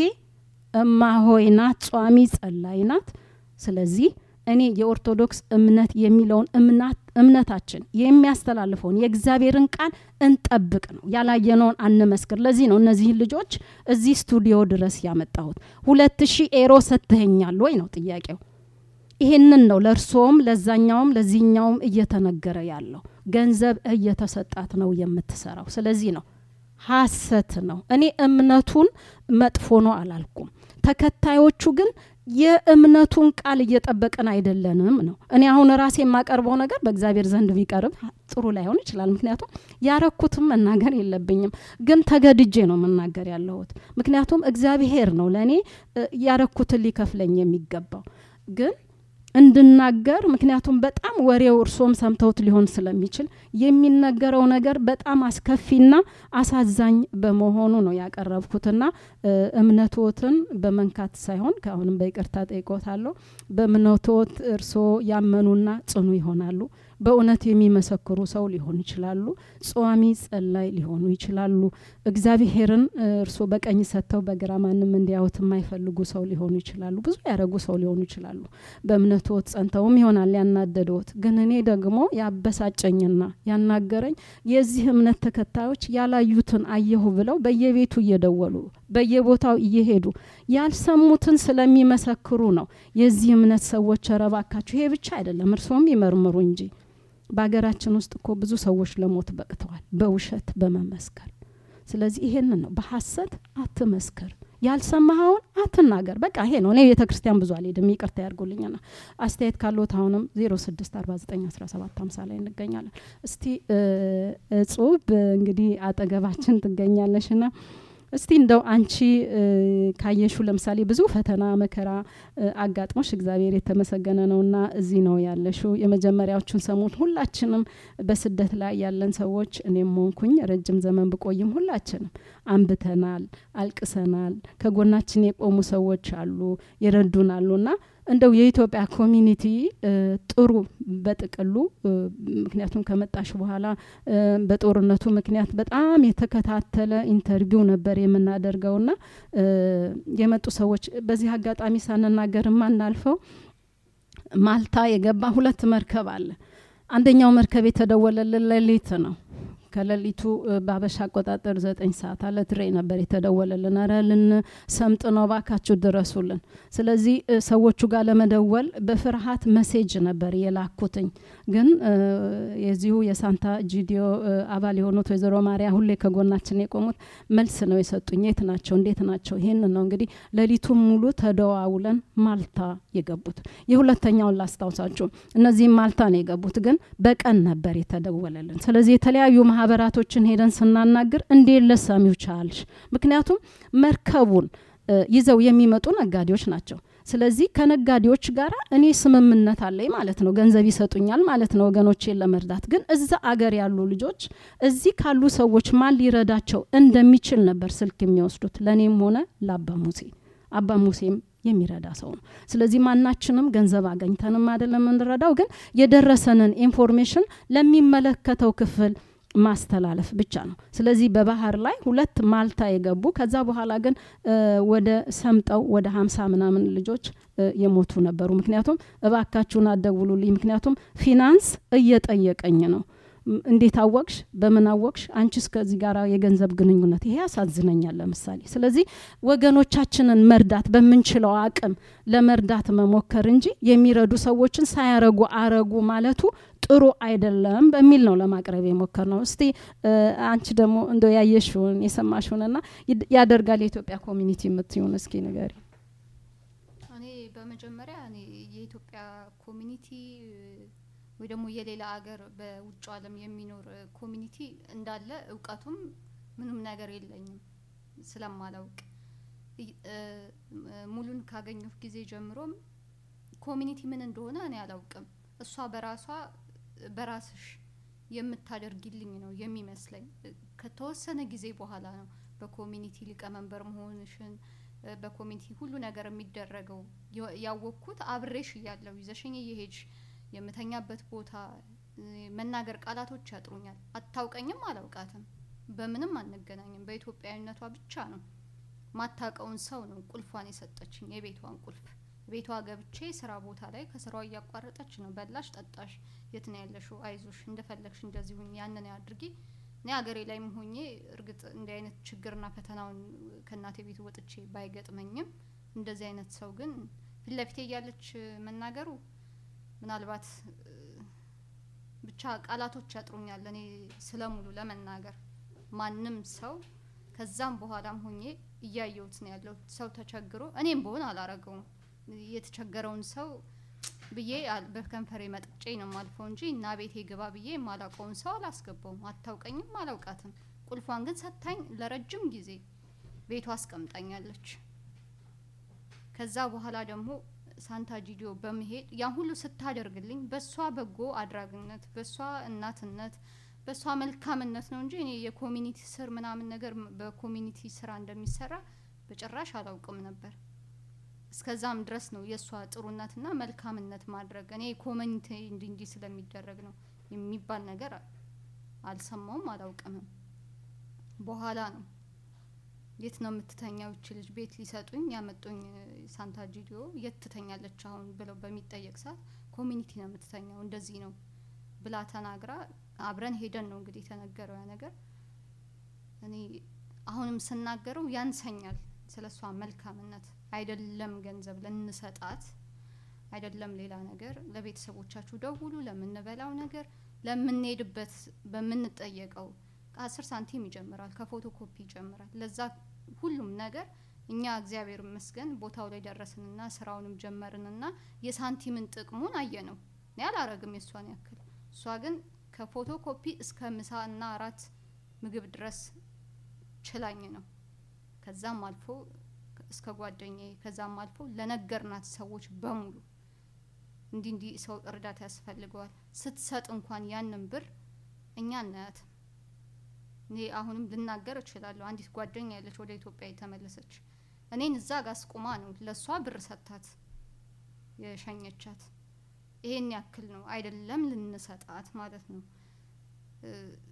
እማሆይ ናት፣ ጿሚ ጸላይ ናት። ስለዚህ እኔ የኦርቶዶክስ እምነት የሚለውን እምናት እምነታችን የሚያስተላልፈውን የእግዚአብሔርን ቃል እንጠብቅ ነው። ያላየነውን አንመስክር። ለዚህ ነው እነዚህን ልጆች እዚህ ስቱዲዮ ድረስ ያመጣሁት። ሁለት ሺህ ኤሮ ሰጥተኸኛል ወይ ነው ጥያቄው። ይሄንን ነው ለእርስዎም ለዛኛውም ለዚህኛውም እየተነገረ ያለው። ገንዘብ እየተሰጣት ነው የምትሰራው። ስለዚህ ነው ሀሰት ነው። እኔ እምነቱን መጥፎ ነው አላልኩም። ተከታዮቹ ግን የእምነቱን ቃል እየጠበቅን አይደለንም ነው። እኔ አሁን ራሴ የማቀርበው ነገር በእግዚአብሔር ዘንድ ቢቀርብ ጥሩ ላይሆን ይችላል። ምክንያቱም ያረኩትም መናገር የለብኝም፣ ግን ተገድጄ ነው መናገር ያለሁት። ምክንያቱም እግዚአብሔር ነው ለእኔ እ፣ ያረኩትን ሊከፍለኝ የሚገባው ግን እንድናገር ምክንያቱም በጣም ወሬው እርሶም ሰምተውት ሊሆን ስለሚችል የሚነገረው ነገር በጣም አስከፊና አሳዛኝ በመሆኑ ነው ያቀረብኩትና እ፣ እምነትዎትን በመንካት ሳይሆን ከአሁንም በይቅርታ ጠይቆታለሁ በእምነትዎት እርሶ ያመኑና ጽኑ ይሆናሉ በእውነት የሚመሰክሩ ሰው ሊሆኑ ይችላሉ ጸዋሚ ጸላይ ሊሆኑ ይችላሉ እግዚአብሔርን እ፣ እርሶ በቀኝ ሰጥተው በግራ ማንም እንዲያዩት የማይፈልጉ ሰው ሊሆኑ ይችላሉ ብዙ ያደረጉ ሰው ሊሆኑ ይችላሉ በእምነትዎት ጸንተውም ይሆናል ያናደደዎት ግን እኔ ደግሞ ያበሳጨኝና ያናገረኝ የዚህ እምነት ተከታዮች ያላዩትን አየሁ ብለው በየቤቱ እየደወሉ በየቦታው እየሄዱ ያልሰሙትን ስለሚመሰክሩ ነው የዚህ እምነት ሰዎች ረባካችሁ ይሄ ብቻ አይደለም እርስዎም ይመርምሩ እንጂ በሀገራችን ውስጥ እኮ ብዙ ሰዎች ለሞት በቅተዋል በውሸት በመመስከር ስለዚህ ይሄንን ነው በሀሰት አትመስክር ያልሰማኸውን አትናገር በቃ ይሄ ነው እኔ ቤተ ክርስቲያን ብዙ አልሄድም ይቅርታ ያርጉልኝና አስተያየት ካለት አሁንም 06491750 ላይ እንገኛለን እስቲ እ፣ እጹብ እንግዲህ አጠገባችን ትገኛለሽ ና እስቲ እንደው አንቺ እ፣ ካየሹ ለምሳሌ ብዙ ፈተና መከራ እ፣ አጋጥሞሽ እግዚአብሔር የተመሰገነ ነውና እዚህ ነው ያለሽው የመጀመሪያዎቹን ሰሞን ሁላችንም በስደት ላይ ያለን ሰዎች እኔም ሆንኩኝ ረጅም ዘመን ብቆይም ሁላችንም አንብተናል አልቅሰናል ከጎናችን የቆሙ ሰዎች አሉ ይረዱን አሉና እንደው የኢትዮጵያ ኮሚኒቲ እ፣ ጥሩ በጥቅሉ እ፣ ምክንያቱም ከመጣሽ በኋላ እ፣ በጦርነቱ ምክንያት በጣም የተከታተለ ኢንተርቪው ነበር የምናደርገውና እ፣ የመጡ ሰዎች በዚህ አጋጣሚ ሳንናገር የማናልፈው ማልታ የገባ ሁለት መርከብ አለ አንደኛው መርከብ የተደወለልን ሌሊት ነው ከሌሊቱ እ፣ በአበሻ አቆጣጠር ዘጠኝ ሰዓት አለ ትሬ ነበር የተደወለልን ረ ልን ሰምጥ ነው ባካችሁ ድረሱልን ስለዚህ እ፣ ሰዎቹ ጋር ለመደወል በፍርሃት መሴጅ ነበር የላኩትኝ ግን እ፣ የዚሁ የሳንታ ጂዲዮ እ፣ አባል የሆኑት ወይዘሮ ማሪያ ሁሌ ከጎናችን የቆሙት መልስ ነው የሰጡኝ የት ናቸው እንዴት ናቸው ይህን ነው እንግዲህ ሌሊቱን ሙሉ ተደዋውለን ማልታ የገቡት የሁለተኛውን ላስታውሳችሁ እነዚህም ማልታ ነው የገቡት ግን በቀን ነበር የተደወለልን ስለዚህ የተለያዩ ማህበራቶችን ሄደን ስናናግር እንዴት ለሰሚው ቻልሽ ምክንያቱም መርከቡን እ፣ ይዘው የሚመጡ ነጋዴዎች ናቸው ስለዚህ ከነጋዴዎች ጋር እኔ ስምምነት አለኝ ማለት ነው ገንዘብ ይሰጡኛል ማለት ነው ወገኖቼን ለመርዳት ግን እዛ አገር ያሉ ልጆች እዚህ ካሉ ሰዎች ማን ሊረዳቸው እንደሚችል ነበር ስልክ የሚወስዱት ለእኔም ሆነ ለአባ ሙሴ አባ ሙሴም የሚረዳ ሰው ነው ስለዚህ ማናችንም ገንዘብ አገኝተንም አይደለም የምንረዳው ግን የደረሰንን ኢንፎርሜሽን ለሚመለከተው ክፍል ማስተላለፍ ብቻ ነው ስለዚህ በባህር ላይ ሁለት ማልታ የገቡ ከዛ በኋላ ግን እ፣ ወደ ሰምጠው ወደ ሀምሳ ምናምን ልጆች እ፣ የሞቱ ነበሩ ምክንያቱም እባካችሁን አደውሉልኝ ምክንያቱም ፊናንስ እየጠየቀኝ ነው ም፣ እንዴት አወቅሽ በምን አወቅሽ አንቺ እስከዚህ ጋር የገንዘብ ግንኙነት ይሄ ያሳዝነኛል ለምሳሌ ስለዚህ ወገኖቻችንን መርዳት በምንችለው አቅም ለመርዳት መሞከር እንጂ የሚረዱ ሰዎችን ሳያረጉ አረጉ ማለቱ ጥሩ አይደለም በሚል ነው ለማቅረብ የሞከር ነው እስቲ እ፣ አንቺ ደግሞ እንደው ያየሽውን የሰማሽውንና ይድ- ያደርጋል የኢትዮጵያ ኮሚኒቲ የምትሆን እስኪ ንገሪ እኔ በመጀመሪያ እኔ የኢትዮጵያ ኮሚኒቲ እ፣ ወይ ደግሞ የሌላ አገር በውጭ ዓለም የሚኖር እ፣ ኮሚኒቲ እንዳለ እውቀቱም ምንም ነገር የለኝም ስለማላውቅ ይ- እ፣ እ፣ ሙሉን ካገኘሁ ጊዜ ጀምሮም ኮሚኒቲ ምን እንደሆነ እኔ አላውቅም። እሷ በራሷ በራስሽ የምታደርጊልኝ ነው የሚመስለኝ። እ፣ ከተወሰነ ጊዜ በኋላ ነው በኮሚኒቲ ሊቀመንበር መሆንሽን እ፣ በኮሚኒቲ ሁሉ ነገር የሚደረገው የ- ያወቅኩት አብሬሽ እያለሁ ይዘሽኝ እየሄድሽ የምተኛበት ቦታ እ፣ መናገር ቃላቶች ያጥሩኛል። አታውቀኝም፣ አላውቃትም፣ በምንም አንገናኝም። በኢትዮጵያዊነቷ ብቻ ነው ማታቀውን ሰው ነው ቁልፏን የሰጠችኝ የቤቷን ቁልፍ ቤቷ ገብቼ ስራ ቦታ ላይ ከስራዋ እያቋረጠች ነው በላሽ ጠጣሽ የት ነው ያለሽው አይዞሽ እንደፈለግሽ እንደዚህ ሁኝ ያንን አድርጊ እኔ ሀገሬ ላይም ሆኜ እርግጥ እንዲህ አይነት ችግርና ፈተናውን ከእናቴ ቤት ወጥቼ ባይገጥመኝም እንደዚህ አይነት ሰው ግን ፊት ለፊቴ እያለች መናገሩ ምናልባት እ፣ ብቻ ቃላቶች ያጥሩኛል እኔ ስለሙሉ ለመናገር ማንም ሰው ከዛም በኋላም ሆኜ እያየሁት ነው ያለው ሰው ተቸግሮ እኔም በሆን አላረገውም የተቸገረውን ሰው ብዬ አል- በከንፈሬ መጥጬ ነው ማልፈው እንጂ እና ቤቴ ግባ ብዬ የማላውቀውን ሰው አላስገባውም። አታውቀኝም፣ አላውቃትም። ቁልፏን ግን ሰታኝ ለረጅም ጊዜ ቤቷ አስቀምጣኛለች። ከዛ በኋላ ደግሞ ሳንታ ጂዲዮ በመሄድ ያን ሁሉ ስታደርግልኝ በእሷ በጎ አድራጊነት በእሷ እናትነት በእሷ መልካምነት ነው እንጂ እኔ የኮሚኒቲ ስር ምናምን ነገር ም- በኮሚኒቲ ስራ እንደሚሰራ በጭራሽ አላውቅም ነበር። እስከዛም ድረስ ነው የእሷ ጥሩነትና መልካምነት ማድረግ እኔ ኮሚኒቲ እንዲ እንዲ ስለሚደረግ ነው የሚባል ነገር አልሰማውም አላውቅምም። በኋላ ነው የት ነው የምትተኛው ይች ልጅ ቤት ሊሰጡኝ ያመጡኝ እ፣ ሳንታ ጂዲዮ የት ትተኛለች አሁን ብለው በሚጠየቅ ሰዓት ኮሚኒቲ ነው የምትተኛው እንደዚህ ነው ብላ ተናግራ አብረን ሄደን ነው እንግዲህ የተነገረው ያ ነገር እኔ አሁንም ስናገረው ያንሰኛል ስለ እሷ መልካምነት አይደለም ገንዘብ ልንሰጣት አይደለም ሌላ ነገር ለቤተሰቦቻችሁ ደውሉ ለምንበላው ነገር ለምንሄድበት በምንጠየቀው ከአስር ሳንቲም ይጀምራል ከፎቶ ኮፒ ይጀምራል ለዛ ሁሉም ነገር እኛ እግዚአብሔር ይመስገን ቦታው ላይ ደረስንና ስራውንም ጀመርንና የሳንቲምን ጥቅሙን አየ ነው እኔ አላረግም የእሷን ያክል እሷ ግን ከፎቶ ኮፒ እስከ ምሳና አራት ምግብ ድረስ ችላኝ ነው ከዛም አልፎ እስከ ጓደኛዬ ከዛም አልፎ ለነገርናት ሰዎች በሙሉ እንዲህ እንዲህ ሰው እርዳታ ያስፈልገዋል ስትሰጥ እንኳን ያንን ብር እኛ እናያትም እኔ አሁንም ልናገር እችላለሁ አንዲት ጓደኛ ያለች ወደ ኢትዮጵያ የተመለሰች እኔን እዛ ጋር አስቁማ ነው ለእሷ ብር ሰጥታት የሸኘቻት ይሄን ያክል ነው አይደለም ልንሰጣት ማለት ነው እ፣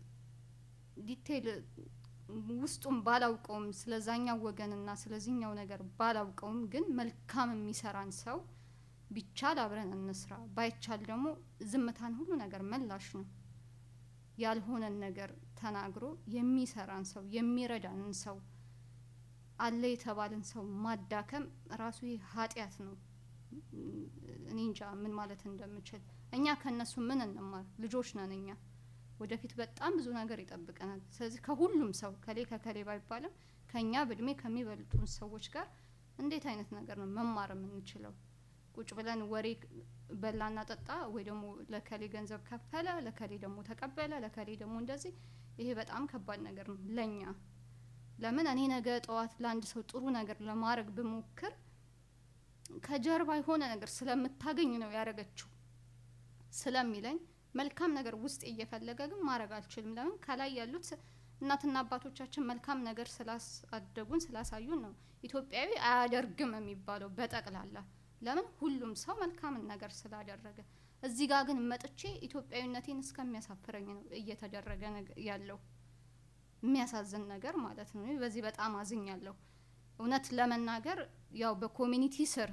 ዲቴይል ውስጡም ባላውቀውም ስለዛኛው ወገንና ስለዚህኛው ነገር ባላውቀውም ግን መልካም የሚሰራን ሰው ቢቻል አብረን እንስራ ባይቻል ደግሞ ዝምታን ሁሉ ነገር መላሽ ነው ያልሆነን ነገር ተናግሮ የሚሰራን ሰው የሚረዳንን ሰው አለ የተባለን ሰው ማዳከም ራሱ ይህ ኃጢአት ነው እኔ እንጃ ምን ማለት እንደምችል እኛ ከእነሱ ምን እንማር ልጆች ነን እኛ ወደፊት በጣም ብዙ ነገር ይጠብቀናል ስለዚህ ከሁሉም ሰው ከሌ ከከሌ ባይባልም ከእኛ በእድሜ ከሚበልጡን ሰዎች ጋር እንዴት አይነት ነገር ነው መማር የምንችለው ቁጭ ብለን ወሬ በላና ጠጣ ወይ ደግሞ ለከሌ ገንዘብ ከፈለ ለከሌ ደግሞ ተቀበለ ለከሌ ደግሞ እንደዚህ ይሄ በጣም ከባድ ነገር ነው ለኛ ለምን እኔ ነገ ጠዋት ለአንድ ሰው ጥሩ ነገር ለማድረግ ብሞክር ከጀርባ የሆነ ነገር ስለምታገኝ ነው ያደረገችው ስለሚለኝ መልካም ነገር ውስጥ እየፈለገ ግን ማድረግ አልችልም ለምን ከላይ ያሉት እናትና አባቶቻችን መልካም ነገር ስላሳደጉን ስላሳዩን ነው ኢትዮጵያዊ አያደርግም የሚባለው በጠቅላላ ለምን ሁሉም ሰው መልካምን ነገር ስላደረገ እዚህ ጋር ግን መጥቼ ኢትዮጵያዊነቴን እስከሚያሳፍረኝ ነው እየተደረገ ነገ- ያለው የሚያሳዝን ነገር ማለት ነው እኔ በዚህ በጣም አዝኛለሁ እውነት ለመናገር ያው በኮሚኒቲ ስር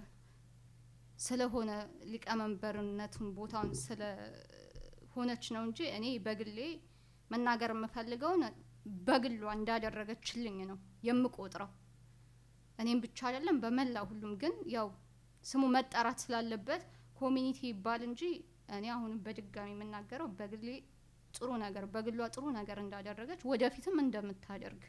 ስለሆነ ሊቀመንበርነቱን ቦታውን ስለሆነች ነው እንጂ እኔ በግሌ መናገር የምፈልገውን በግሏ እንዳደረገችልኝ ነው የምቆጥረው እኔም ብቻ አይደለም በመላ ሁሉም ግን ያው ስሙ መጠራት ስላለበት ኮሚኒቲ ይባል እንጂ እኔ አሁንም በድጋሚ የምናገረው በግሌ ጥሩ ነገር በግሏ ጥሩ ነገር እንዳደረገች ወደፊትም እንደምታደርግ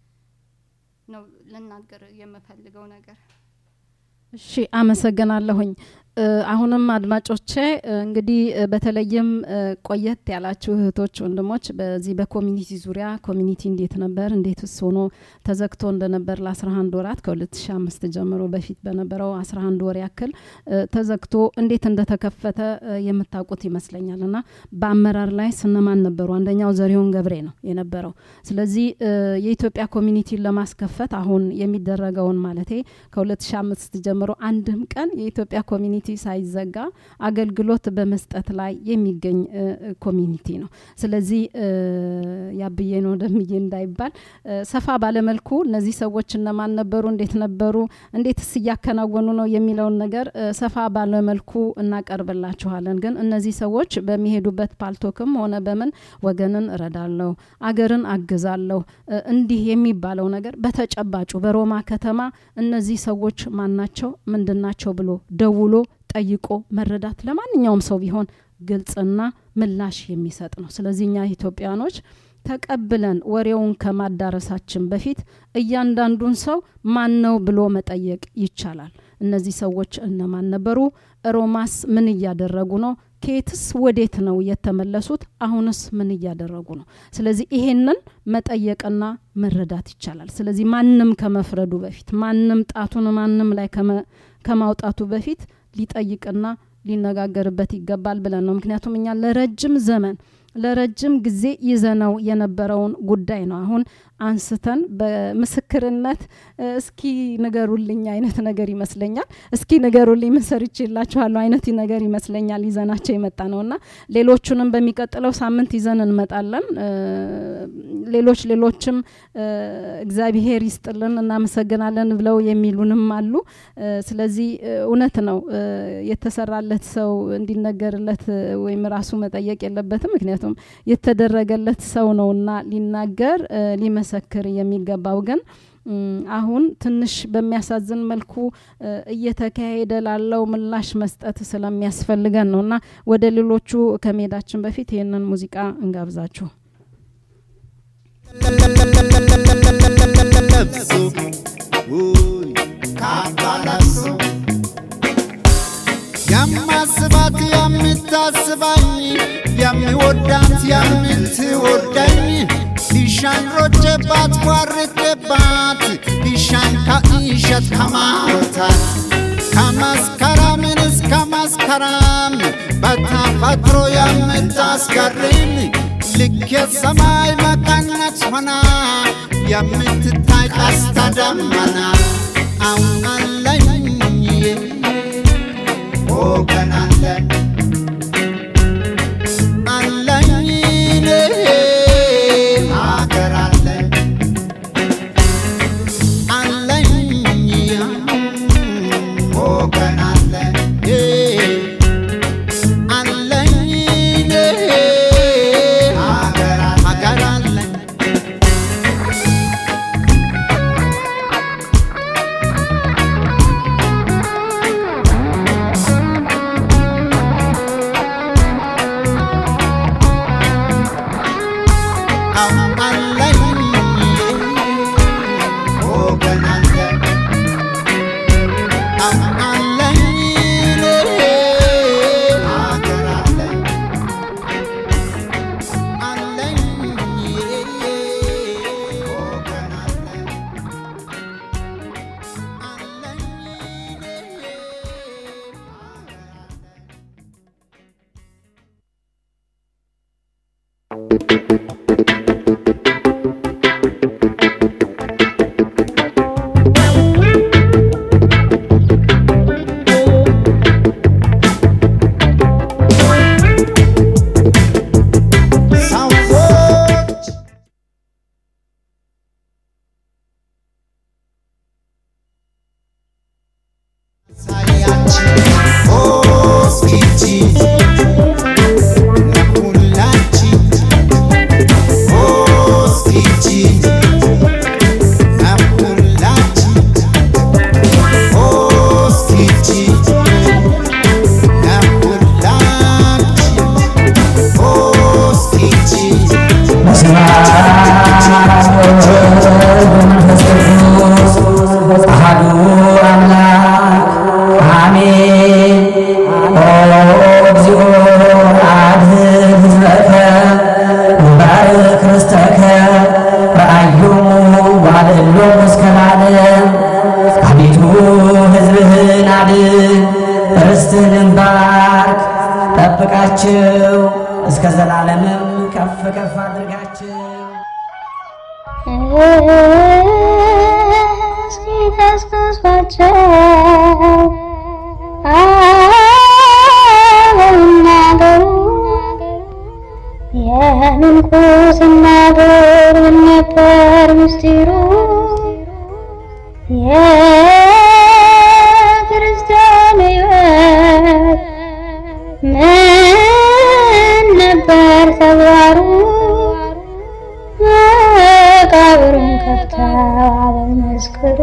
ነው ልናገር የምፈልገው ነገር እሺ አመሰግናለሁኝ እ፣ አሁንም አድማጮቼ እ፣ እንግዲህ እ፣ በተለይም እ፣ ቆየት ያላችሁ እህቶች ወንድሞች በዚህ በኮሚኒቲ ዙሪያ ኮሚኒቲ እንዴት ነበር እንዴትስ ሆኖ ተዘግቶ እንደነበር ለ11 ወራት ከ2005 ጀምሮ በፊት በነበረው 11 ወር ያክል እ፣ ተዘግቶ እንዴት እንደተከፈተ እ፣ የምታውቁት ይመስለኛል እና በአመራር ላይ ስነማን ነበሩ አንደኛው ዘሪሁን ገብሬ ነው የነበረው ስለዚህ እ፣ የኢትዮጵያ ኮሚኒቲን ለማስከፈት አሁን የሚደረገውን ማለቴ ከ2005 ጀምሮ አንድም ቀን የኢትዮጵያ ኮሚኒቲ ሳይዘጋ አገልግሎት በመስጠት ላይ የሚገኝ እ፣ እ፣ ኮሚኒቲ ነው ስለዚህ እ፣ ያብዬ ነው ደምዬ እንዳይባል እ፣ ሰፋ ባለመልኩ እነዚህ ሰዎች እነማን ነበሩ እንዴት ነበሩ እንዴትስ እያከናወኑ ነው የሚለውን ነገር እ፣ ሰፋ ባለመልኩ እናቀርብላችኋለን ግን እነዚህ ሰዎች በሚሄዱበት ፓልቶክም ሆነ በምን ወገንን እረዳለሁ አገርን አግዛለሁ እ፣ እንዲህ የሚባለው ነገር በተጨባጩ በሮማ ከተማ እነዚህ ሰዎች ማናቸው ምንድናቸው ብሎ ደውሎ ጠይቆ መረዳት ለማንኛውም ሰው ቢሆን ግልጽና ምላሽ የሚሰጥ ነው ስለዚህ እኛ ኢትዮጵያኖች ተቀብለን ወሬውን ከማዳረሳችን በፊት እያንዳንዱን ሰው ማን ነው ብሎ መጠየቅ ይቻላል እነዚህ ሰዎች እነማን ነበሩ ሮማስ ምን እያደረጉ ነው ከየትስ ወዴት ነው የተመለሱት አሁንስ ምን እያደረጉ ነው ስለዚህ ይሄንን መጠየቅና መረዳት ይቻላል ስለዚህ ማንም ከመፍረዱ በፊት ማንም ጣቱን ማንም ላይ ከመ- ከማውጣቱ በፊት ሊጠይቅና ሊነጋገርበት ይገባል ብለን ነው። ምክንያቱም እኛ ለረጅም ዘመን ለረጅም ጊዜ ይዘነው የነበረውን ጉዳይ ነው አሁን አንስተን በምስክርነት እስኪ ንገሩልኝ አይነት ነገር ይመስለኛል። እስኪ ንገሩልኝ ምን ሰርቼላችኋለሁ አይነት ነገር ይመስለኛል ይዘናቸው የመጣ ነው እና ሌሎቹንም በሚቀጥለው ሳምንት ይዘን እንመጣለን። ሌሎች ሌሎችም እግዚአብሔር ይስጥልን እናመሰግናለን ብለው የሚሉንም አሉ። ስለዚህ እውነት ነው የተሰራለት ሰው እንዲነገርለት ወይም ራሱ መጠየቅ የለበትም። ምክንያቱም የተደረገለት ሰው ነውና ሊናገር ሊመሰክር የሚገባው ግን አሁን ትንሽ በሚያሳዝን መልኩ እየተካሄደ ላለው ምላሽ መስጠት ስለሚያስፈልገን ነው እና ወደ ሌሎቹ ከመሄዳችን በፊት ይህንን ሙዚቃ እንጋብዛችሁ። ለብሶ ውይ ካባ ለብሶ የማስባት የምታስባኝ የሚወዳት የምትወደኝ ቢሻን ሮጬባት ቧርቄባት ቢሻን ከእሸት ከማውታት ከመስከረምን እስከ መስከረም በተፈጥሮ የምታስገርም ልክ የሰማይ መቀነት ሆና የምትታይ ቀስተ ደመና አሁን አለኝ ወገን አለን አለኝ ሀገር አለን አለኝ ወገን አለን አለኝ ሀገር አለን አለኝ ወገን አለን አለኝ ሀገር አለን አለኝ ወገን አለን አለኝ ሰዎች ሳያችን ሆስፒቲ ለሁላችን ሆስፒቲ ለሁላችን ሆስፒቲ ለሁላችን ሆስፒቲ አሐዱ አምላክ አሜን። ኦ እግዚኦ አድኅን ሕዝበከ ባርክ ርስተከ ረአዮሙ ዋልዕሎሙ እስከ ለዓለም። አቤቱ ሕዝብህን አድን፣ ርስትህንም ባርክ፣ ጠብቃቸው፣ እስከ ዘላለምም ከፍ ከፍ አድርጋቸው። እስኪ ቀስቅሷቸው አበናገሩ የምንኩስና ዶር ምን ነበር ምስጢሩ የክርስቲያን ሕይወት ምን ነበር ተግባሩ መቃብሩን ከፍተው መስክሩ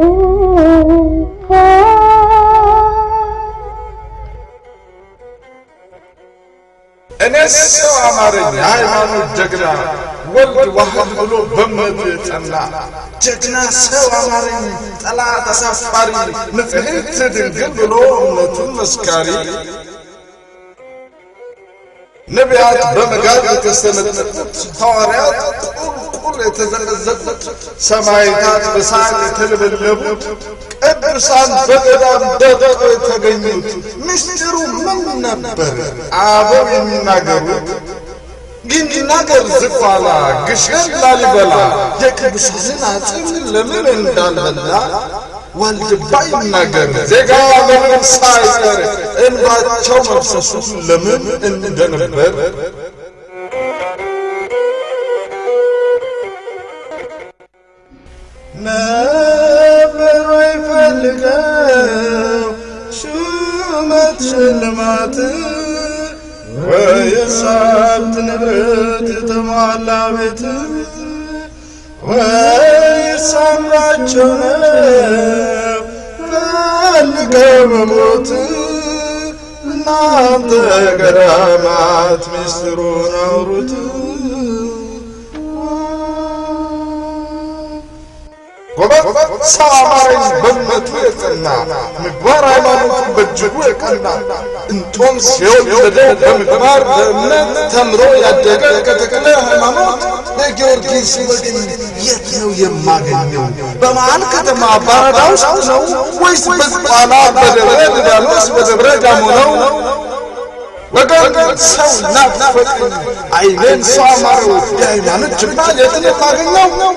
እኔስ ሰው አማረኝ የሃይማኖት ጀግና ወልድ ዋህድ ብሎ በእምነቱ የጸና ጀግና ሰው አማረኝ ጠላት አሳፋሪ ንጽሕት ድንግል ብሎ እምነቱን መስካሪ ነቢያት በመጋዝ የተሰነጠቁት፣ ሐዋርያት ቁልቁል የተዘቀዘቁት፣ ሰማዕታት በሳት የተለበለቡት፣ ቅዱሳን በገዳም ደቀው የተገኙት ምስጢሩ ምን ነበር? አበው የሚናገሩት ግን ይናገር ዝቋላ ግሸን ላሊበላ የቅዱሳንን አጽም ለምን እንዳልበላ ዋልድባ ይናገር ዜጋ ለምን ሳይቀር እንባቸው መፍሰሱ ለምን እንደነበር ነበር አይፈልገው ሹመት ሽልማት ወይስ ሀብት ንብረት የተሟላ ቤት ወይስ አምራቸው ነው ፈልገው መሞት እናንተ ገዳማት ምስጢሩን አውሩት ጎበዝ ሰው አማረኝ በእምነቱ የጸና ምግባር ሃይማኖቱ በእጅጉ የቀና እንጦም ሲወለደ በምግባር በእምነት ተምሮ ያደገ ከተክለ ሃይማኖት የጊዮርጊስ ወገን የት ነው የማገኘው? በመሃል ከተማ ባራዳ ውስጥ ነው ወይስ በዝቋላ በደብረ ሊባኖስ በደብረ ዳሞ ነው? ወገን ሰው ናፈቀኝ አይኔን ሰው አማረው የሃይማኖት ጀግና የት ነው የማገኘው?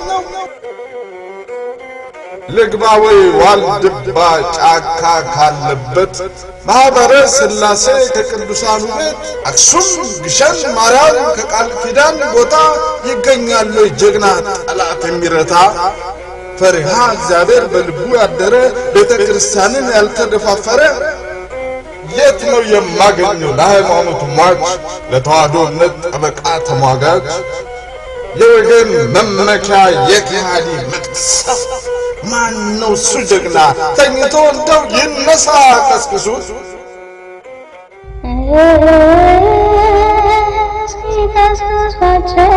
ልግባ ወይ ዋልድባ ጫካ ካለበት ማኅበረ ሥላሴ ከቅዱሳኑ ቤት አክሱም ግሸን ማርያም ከቃል ኪዳን ቦታ ይገኛሉ ጀግና ጠላት የሚረታ ፈሪሃ እግዚአብሔር በልቡ ያደረ ቤተ ክርስቲያንን ያልተደፋፈረ የት ነው የማገኘው ለሃይማኖት ሟች ለተዋሕዶ እምነት ጠበቃ ተሟጋች የወገን መመኪያ የከሃዲ መቅሰፍ ማን ነው እሱ ጀግና ተኝቶ እንደው ይነሳ ቀስቅሱት እስኪ ቀስቅሷቸው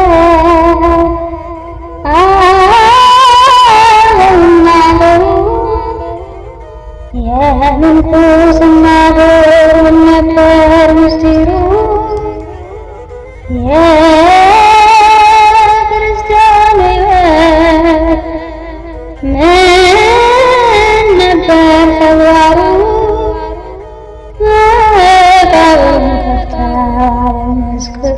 አለውናለው የምንኩስና ዶር ነበር ምስጢሩ የክርስቲያን ሕይወት ምን ነበር ተግባሩ? መቃብሩን ከፍተው መስክሩ።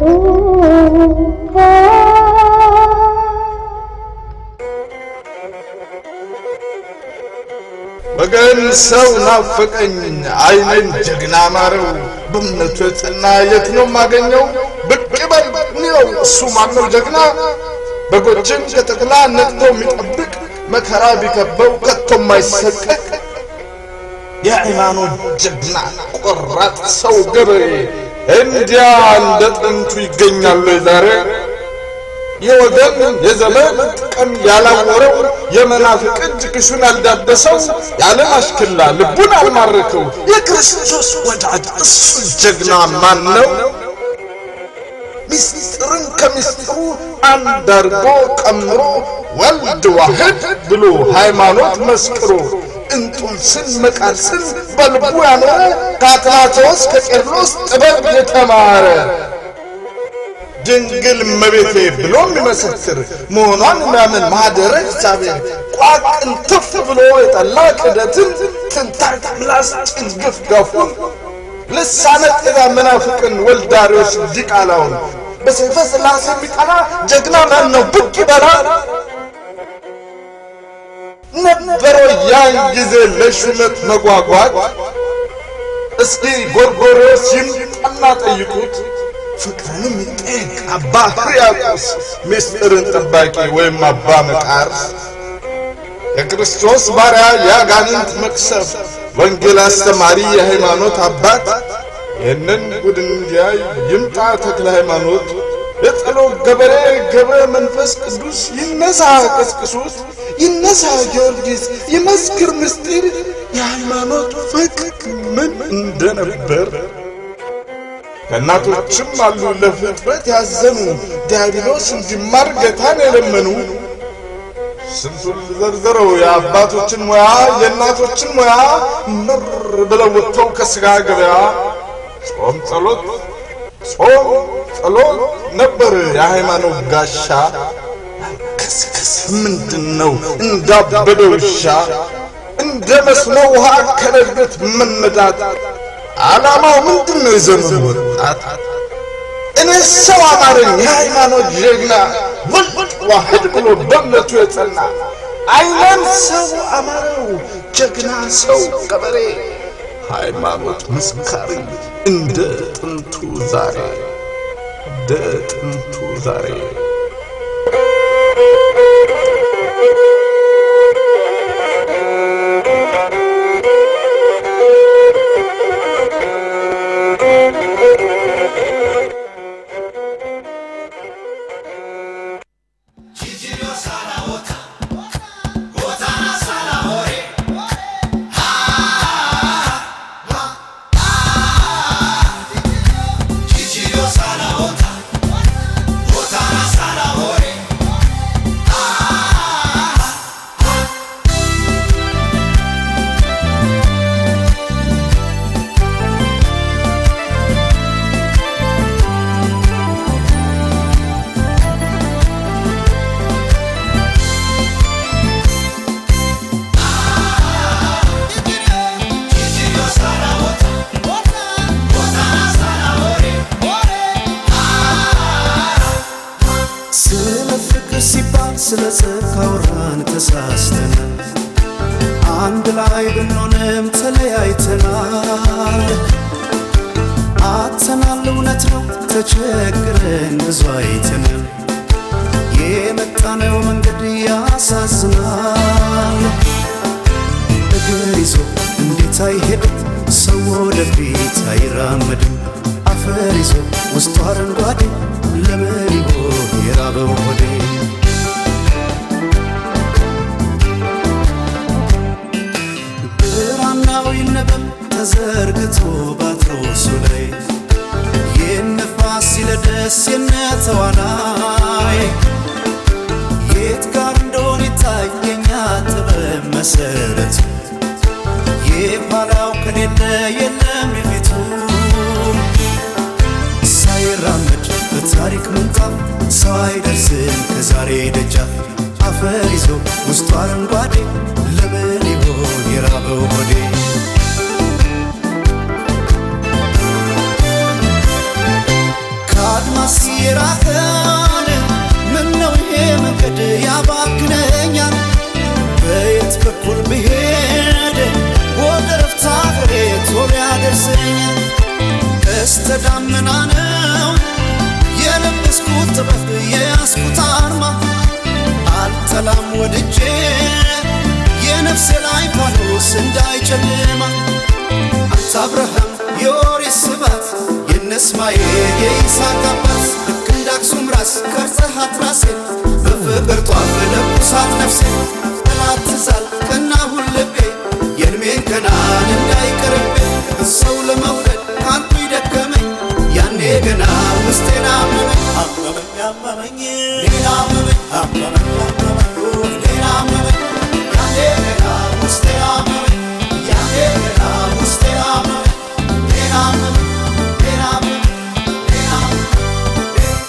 ወገን ሰው ናፈቀኝ አይኔን ጀግና ማረው በእምነቱ የጸና የት ነው የማገኘው ብቅ በል እንየው እሱ ማነው ጀግና በጎችን ከተኩላ ነቅቶ የሚጠብቅ መከራ ቢከበው ከቶ የማይሰቀቅ የሃይማኖት ጀግና ቆራጥ ሰው ገበሬ እንዲያ እንደ ጥንቱ ይገኛሉ ዛሬ የወገን የዘመን ጥቅም ያላወረው የመናፍቅ እጅ ክሱን ያልዳበሰው የዓለም አሽክላ ልቡን አልማረከው የክርስቶስ ወዳጅ እሱ ጀግና ማን ነው? ምስጢርን ከምስጢሩ አንድ አድርጎ ቀምሮ ወልድ ዋህድ ብሎ ሃይማኖት መስክሮ እንጡንስን መቃርስን በልቡ ያኖረ ከአትናቴዎስ ከቄርሎስ ጥበብ የተማረ ድንግል እመቤቴ ብሎ የሚመሰክር መሆኗን የሚያምን ማኅደረ እግዚአብሔር ቋቅን ትፍ ብሎ የጠላ ክደትን ትንታግ ምላስ ጭንግፍ ገፉን ልሳነ ጤዛ መናፍቅን ወልዳሪዎች ዲቃላውን በሰይፈ ሥላሴ የሚቀና ጀግና ማን ነው? ብቅ ይበላል ነበረ ያን ጊዜ ለሹመት መጓጓት። እስኪ ጎርጎርዮስ ይምጣና ጠይቁት። ፍቅርንም ይጠይቅ አባ ሕርያቆስ ምስጢርን ጠባቂ ወይም አባ መቃርስ የክርስቶስ ባሪያ የአጋንንት መቅሰፍ ወንጌል አስተማሪ የሃይማኖት አባት ይህንን ጉድ እንዲያይ ይምጣ ተክለ ሃይማኖት የጸሎት ገበሬ ገብረ መንፈስ ቅዱስ ይነሳ ቀስቅሱት ይነሳ ጊዮርጊስ ይመስክር ምስጢር የሃይማኖት ፍቅር ምን እንደነበር ከእናቶችም አሉ ለፍጥረት ያዘኑ ዲያብሎስ እንዲማር ጌታን የለመኑ ስንቱን ዘርዝረው የአባቶችን ሙያ የእናቶችን ሙያ ምር ብለው ወጥተው ከሥጋ ገበያ ጾም ጸሎት ጾም ጸሎት ነበር የሃይማኖት ጋሻ ከስከስ ምንድን ነው እንዳበደ ውሻ እንደ መስኖ ውሃ ከረግረት መነዳት ዓላማው ምንድን ነው የዘመኑ ወጣት እኔ ሰው አማረኝ የሃይማኖት ጀግና ወልድ ዋህድ ብሎ በእምነቱ የጸና አይነን ሰው አማረው ጀግና ሰው ገበሬ ሃይማኖት መስካሪ እንደ ጥንቱ ዛሬ እንደ ጥንቱ ዛሬ ስለ ፍቅር ሲባል ስለ ጽድቅ አውራን ተሳስተናል። አንድ ላይ ብንሆንም ተለያይተናል። አጥተናል፣ እውነት ነው ተቸግረን ብዙ አይተናል። የመጣነው መንገድ ያሳዝናል። እግር ይዞ እንዴት አይሄድም ሰው ወደፊት አይራመድም። አፈር ይዞ ውስጡ አረንጓዴ ለምን ይሆን የራበው ሆዴ? ብራናው ይነበብ ተዘርግቶ ባትሮሱ ላይ የነፋስ ሲለደስ የነተዋናይ የት ጋር እንደሆነ ይታየኛ ጥበብ መሰረቱ የኋላው ከሌለ የለም የፊቱ ሳይራመድ በታሪክ ምንጣፍ ሰው አይደርስም ከዛሬ ደጃፍ አፈር ይዞ ውስጡ አረንጓዴ ለምን ይሆን የራበው ሆዴ? ከአድማስ የራቀን ምን ነው ይሄ መንገድ ያባክነኛል? በየት በኩል ብሄድ ወደ ረፍታ ሀገሬ ቶሎ ያደርሰኛል? ቀስተ ደመና ነው የለበስኩት ጥበብ የያዝኩት አርማ አልጠላም ወድጄ የነፍሴ ላይ ፋኖስ እንዳይጨልማ አንተ አብርሃም የኦሪት ስባት የነ እስማኤል የይስሐቅ አባት ልክ እንደ አክሱም ራስ ቀርጸሃት ራሴን በፍቅር ጧፍ ለኩሳት ነፍሴን ጠላት ትዛል ቀናሁን ልቤ የእድሜን ገናን እንዳይቀርቤ ሰው ለመውደድ አንቱ ይደከመኝ ያኔ ገና ውስጤን አመመኝ አመመኝ አመመኝ ሌላ አመመኝ አመመኝ አመመኝ ሌላ አመመኝ ያኔ ገና ውስጤን አመመኝ ያኔ ገና ውስጤን አመመኝ ሌላ አመመኝ ሌላ አመመኝ ሌላ አመመኝ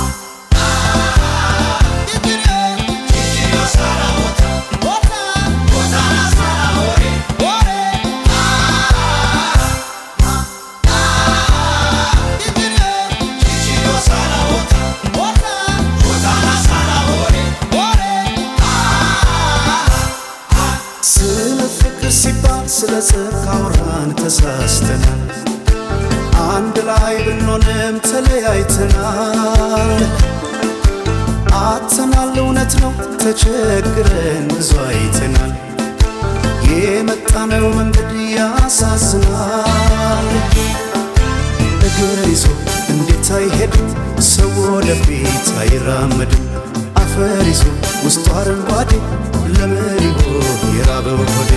ስለ ፍቅር ሲባል ስለ ጽድቅ አውራን ተሳስተናል። አንድ ላይ ብንሆንም ተለያይተናል። አጥተናል፣ እውነት ነው ተቸግረን ብዙ አይተናል። የመጣነው መንገድ ያሳዝናል። እግር ይዞ እንዴት አይሄድም ሰው ወደፊት አይራመድም። አፈር ይዞ ውስጡ አረንጓዴ ለምን ይሆን የራበው ሆዴ?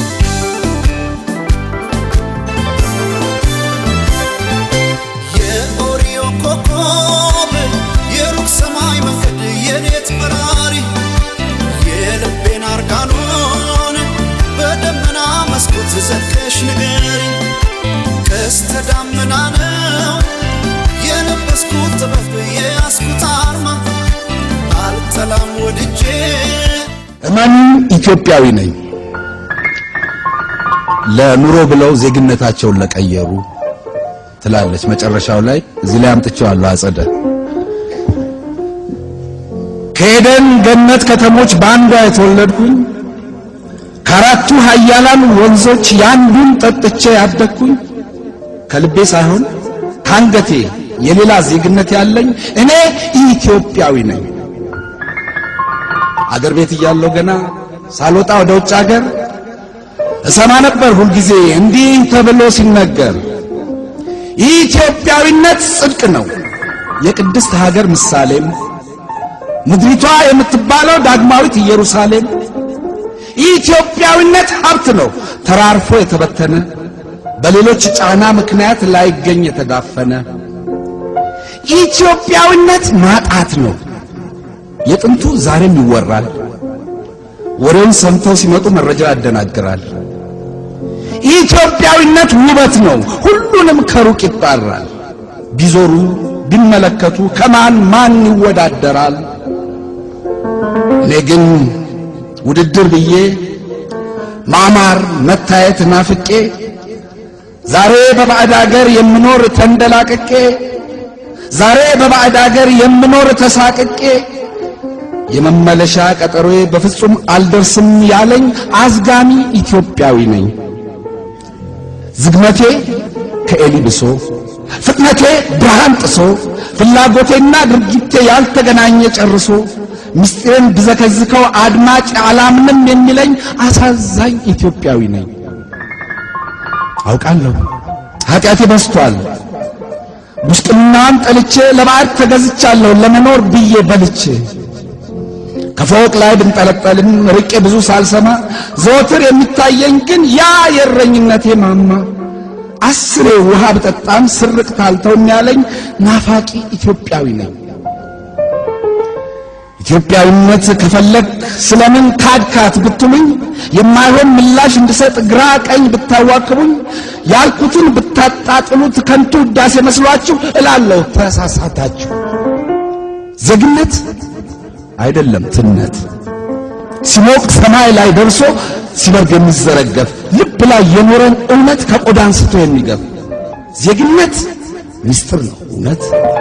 የኦሪዮ ኮከብ የሩቅ ሰማይ መንገድ የሌት በራሪ የልቤን አርጋኖን በደመና መስኮት ዘልቀሽ ንገሪ ቀስተ ደመና ነው እመኑኝ ኢትዮጵያዊ ነኝ። ለኑሮ ብለው ዜግነታቸውን ለቀየሩ ትላለች መጨረሻው ላይ እዚህ ላይ አምጥቼዋለሁ አጸደ ከኤደን ገነት ከተሞች በአንዷ የተወለድኩኝ ከአራቱ ኃያላን ወንዞች የአንዱን ጠጥቼ ያደግኩኝ ከልቤ ሳይሆን ከአንገቴ የሌላ ዜግነት ያለኝ እኔ ኢትዮጵያዊ ነኝ። አገር ቤት እያለሁ ገና ሳልወጣ ወደ ውጭ አገር እሰማ ነበር ሁልጊዜ እንዲህ ተብሎ ሲነገር ኢትዮጵያዊነት ጽድቅ ነው፣ የቅድስት ሀገር ምሳሌም ምድሪቷ የምትባለው ዳግማዊት ኢየሩሳሌም ኢትዮጵያዊነት ሀብት ነው ተራርፎ የተበተነ በሌሎች ጫና ምክንያት ላይገኝ የተዳፈነ ኢትዮጵያዊነት ማጣት ነው የጥንቱ ዛሬም ይወራል ወሬውን ሰምተው ሲመጡ መረጃ ያደናግራል ኢትዮጵያዊነት ውበት ነው ሁሉንም ከሩቅ ይጣራል ቢዞሩ ቢመለከቱ ከማን ማን ይወዳደራል እኔ ግን ውድድር ብዬ ማማር መታየት ናፍቄ ዛሬ በባዕድ አገር የምኖር ተንደላቅቄ ዛሬ በባዕድ አገር የምኖር ተሳቅቄ የመመለሻ ቀጠሮዬ በፍጹም አልደርስም ያለኝ አዝጋሚ ኢትዮጵያዊ ነኝ። ዝግመቴ ከኤሊ ብሶ ፍጥነቴ ብርሃን ጥሶ ፍላጎቴና ድርጊቴ ያልተገናኘ ጨርሶ ምስጢርን ብዘከዝከው አድማጭ አላምንም የሚለኝ አሳዛኝ ኢትዮጵያዊ ነኝ። አውቃለሁ ኃጢአቴ በስቷል። ጉስቅናዋን ጠልቼ ለባዕድ ተገዝቻለሁ ለመኖር ብዬ በልቼ ከፎቅ ላይ ብንጠለጠልም ርቄ ብዙ ሳልሰማ ዘወትር የሚታየኝ ግን ያ የእረኝነቴ ማማ አስሬ ውሃ ብጠጣም ስርቅ ታልተው ያለኝ ናፋቂ ኢትዮጵያዊ ነኝ። ኢትዮጵያዊነት ከፈለግ ስለምን ካድካት ብትሉኝ የማይሆን ምላሽ እንድሰጥ ግራ ቀኝ ብታዋክቡኝ ያልኩትን ብታጣጥሉት ከንቱ ውዳሴ መስሏችሁ እላለሁ ተሳሳታችሁ። ዜግነት አይደለም ትነት ሲሞቅ ሰማይ ላይ ደርሶ ሲበርግ የሚዘረገፍ ልብ ላይ የኖረን እውነት ከቆዳ አንስቶ የሚገፍ ዜግነት ምስጢር ነው እውነት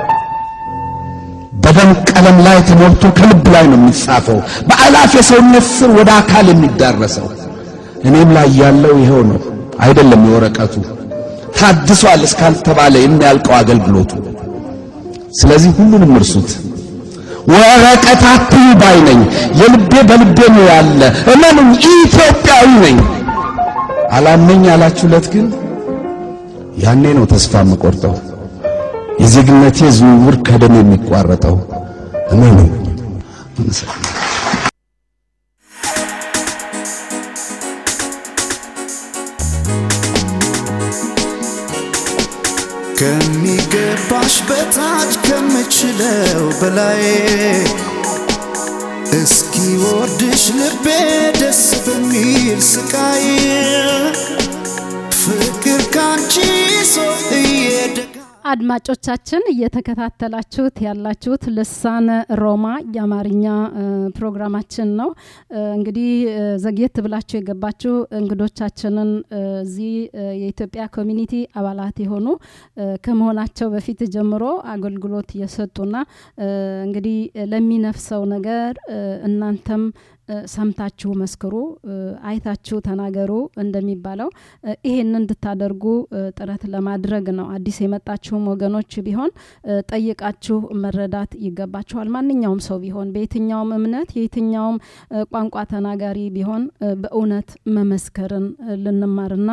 በደም ቀለም ላይ ተሞልቶ ከልብ ላይ ነው የሚጻፈው በአላፍ የሰውነት ስር ወደ አካል የሚዳረሰው እኔም ላይ ያለው ይኸው ነው አይደለም የወረቀቱ ታድሷል እስካልተባለ የሚያልቀው አገልግሎቱ ስለዚህ ሁሉንም እርሱት ወረቀት አትዩ ባይ ነኝ የልቤ በልቤ ነው ያለ እመኑኝ ኢትዮጵያዊ ነኝ አላመኝ ያላችሁለት ግን ያኔ ነው ተስፋ የምቆርጠው የዜግነቴ ዝውውር ከደም የሚቋረጠው እመኑኝ ከሚገባሽ በታች ከምችለው በላይ እስኪ ወርድሽ ልቤ ደስ በሚል ስቃይ ፍቅር ካንቺ ሰው እየደጋ አድማጮቻችን እየተከታተላችሁት ያላችሁት ልሳነ ሮማ የአማርኛ ፕሮግራማችን ነው። እንግዲህ ዘግየት ብላችሁ የገባችሁ እንግዶቻችንን እዚህ የኢትዮጵያ ኮሚኒቲ አባላት የሆኑ ከመሆናቸው በፊት ጀምሮ አገልግሎት የሰጡና እንግዲህ ለሚነፍሰው ነገር እናንተም ሰምታችሁ መስክሩ፣ አይታችሁ ተናገሩ እንደሚባለው ይሄን እንድታደርጉ ጥረት ለማድረግ ነው። አዲስ የመጣችሁም ወገኖች ቢሆን ጠይቃችሁ መረዳት ይገባችኋል። ማንኛውም ሰው ቢሆን በየትኛውም እምነት የየትኛውም ቋንቋ ተናጋሪ ቢሆን በእውነት መመስከርን ልንማርና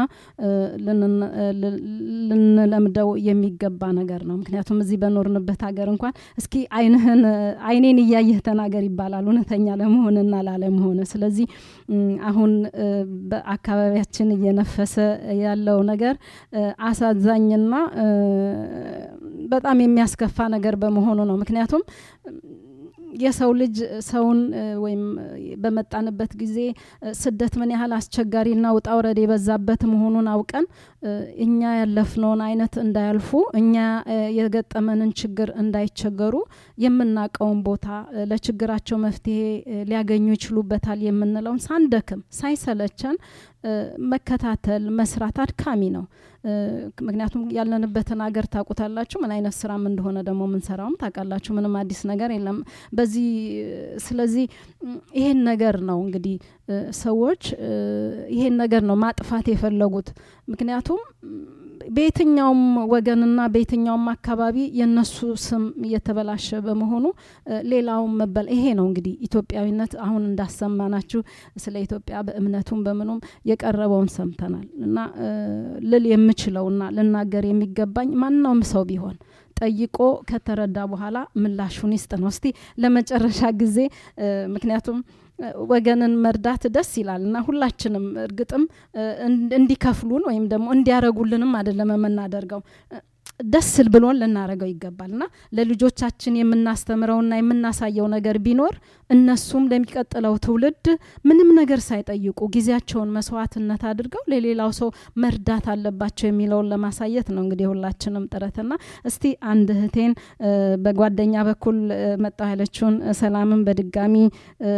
ልንለምደው የሚገባ ነገር ነው። ምክንያቱም እዚህ በኖርንበት ሀገር እንኳን እስኪ አይንህን አይኔን እያየህ ተናገር ይባላል እውነተኛ ለመሆንና ላለመሆን። ስለዚህ አሁን በአካባቢያችን እየነፈሰ ያለው ነገር አሳዛኝና በጣም የሚያስከፋ ነገር በመሆኑ ነው። ምክንያቱም የሰው ልጅ ሰውን እ፣ ወይም እ፣ በመጣንበት ጊዜ እ፣ ስደት ምን ያህል አስቸጋሪና ውጣ ውረድ የበዛበት መሆኑን አውቀን እ፣ እኛ ያለፍነውን አይነት እንዳያልፉ እኛ እ፣ የገጠመንን ችግር እንዳይቸገሩ የምናውቀውን ቦታ እ፣ ለችግራቸው መፍትሄ እ፣ ሊያገኙ ይችሉበታል የምንለውን ሳንደክም ሳይሰለቸን እ፣ መከታተል መስራት አድካሚ ነው። እ፣ ምክንያቱም ያለንበትን ሀገር ታውቁታላችሁ። ምን አይነት ስራም እንደሆነ ደግሞ የምንሰራውም ታውቃላችሁ። ምንም አዲስ ነገር የለም በዚህ ስለዚህ ም፣ ይሄን ነገር ነው እንግዲህ እ፣ ሰዎች እ፣ ይሄን ነገር ነው ማጥፋት የፈለጉት ምክንያቱም ም፣ በየትኛውም ወገንና በየትኛውም አካባቢ የነሱ ስም እየተበላሸ በመሆኑ እ፣ ሌላውን መበል ይሄ ነው እንግዲህ ኢትዮጵያዊነት አሁን እንዳሰማናችሁ ስለ ኢትዮጵያ በእምነቱም በምኑም የቀረበውን ሰምተናል እና እ፣ ልል የምችለውና ልናገር የሚገባኝ ማናውም ሰው ቢሆን ጠይቆ ከተረዳ በኋላ ምላሹን ይስጥ ነው። እስቲ ለመጨረሻ ጊዜ እ፣ ምክንያቱም እ፣ ወገንን መርዳት ደስ ይላል እና ሁላችንም እርግጥም እ፣ እንድ- እንዲከፍሉን ወይም ደግሞ እንዲያረጉልንም አይደለም የምናደርገው እ፣ ደስ ብሎን ልናረገው ይገባል እና ለልጆቻችን የምናስተምረውና የምናሳየው ነገር ቢኖር እነሱም ለሚቀጥለው ትውልድ ምንም ነገር ሳይጠይቁ ጊዜያቸውን መስዋዕትነት አድርገው ለሌላው ሰው መርዳት አለባቸው የሚለውን ለማሳየት ነው እንግዲህ ሁላችንም ጥረትና እስቲ አንድ እህቴን እ፣ በጓደኛ በኩል እ፣ መጣሁ ያለችውን እ፣ ሰላምን በድጋሚ እ፣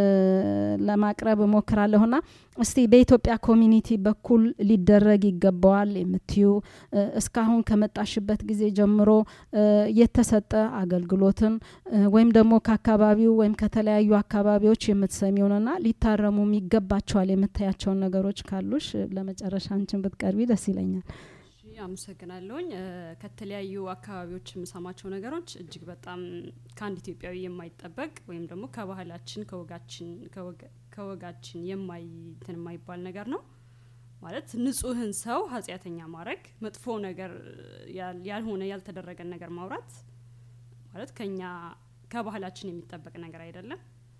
ለማቅረብ እሞክራለሁና እስቲ በኢትዮጵያ ኮሚኒቲ በኩል ሊደረግ ይገባዋል የምትዩ እ፣ እስካሁን ከመጣሽበት ጊዜ ጀምሮ እ፣ የተሰጠ አገልግሎትን እ፣ ወይም ደግሞ ከአካባቢው ወይም ከተለያዩ አካባቢዎች የምትሰሚውንና ሊታረሙም ይገባቸዋል የምታያቸውን ነገሮች ካሉሽ እ፣ ለመጨረሻ አንቺን ብትቀርቢ ደስ ይለኛል። እሺ፣ አመሰግናለሁኝ። እ፣ ከተለያዩ አካባቢዎች የምሰማቸው ነገሮች እጅግ በጣም ከአንድ ኢትዮጵያዊ የማይጠበቅ ወይም ደግሞ ከባህላችን ከወጋችን ከወገ- ከወጋችን የማይ እንትን የማይባል ነገር ነው። ማለት ንጹህን ሰው ኃጢአተኛ ማድረግ፣ መጥፎ ነገር ያል- ያልሆነ ያልተደረገን ነገር ማውራት ማለት ከኛ ከባህላችን የሚጠበቅ ነገር አይደለም።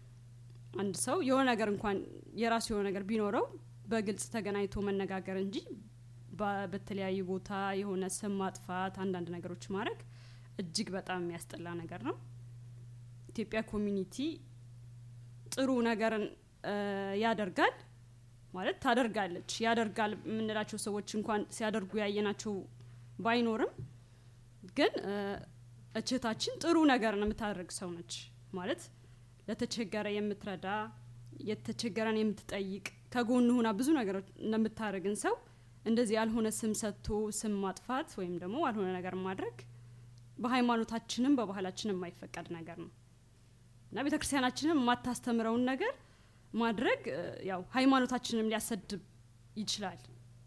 አንድ ሰው የሆነ ነገር እንኳን የራሱ የሆነ ነገር ቢኖረው በግልጽ ተገናኝቶ መነጋገር እንጂ በ- በተለያዩ ቦታ የሆነ ስም ማጥፋት፣ አንዳንድ ነገሮች ማድረግ እጅግ በጣም የሚያስጠላ ነገር ነው። ኢትዮጵያ ኮሚኒቲ ጥሩ ነገርን እ፣ ያደርጋል ማለት ታደርጋለች። ያደርጋል የምንላቸው ሰዎች እንኳን ሲያደርጉ ያየናቸው ባይኖርም ግን እ፣ እችታችን ጥሩ ነገርን የምታደርግ ሰው ነች ማለት ለተቸገረ የምትረዳ የተቸገረን የምትጠይቅ ከጎን ሁና ብዙ ነገሮች እንደምታደርግን ሰው እንደዚህ ያልሆነ ስም ሰጥቶ ስም ማጥፋት ወይም ደግሞ ያልሆነ ነገር ማድረግ በሃይማኖታችንም በባህላችንም የማይፈቀድ ነገር ነው እና ቤተ ክርስቲያናችንም የማታስተምረውን ነገር ማድረግ እ፣ ያው ሃይማኖታችንም ሊያሰድብ ይችላል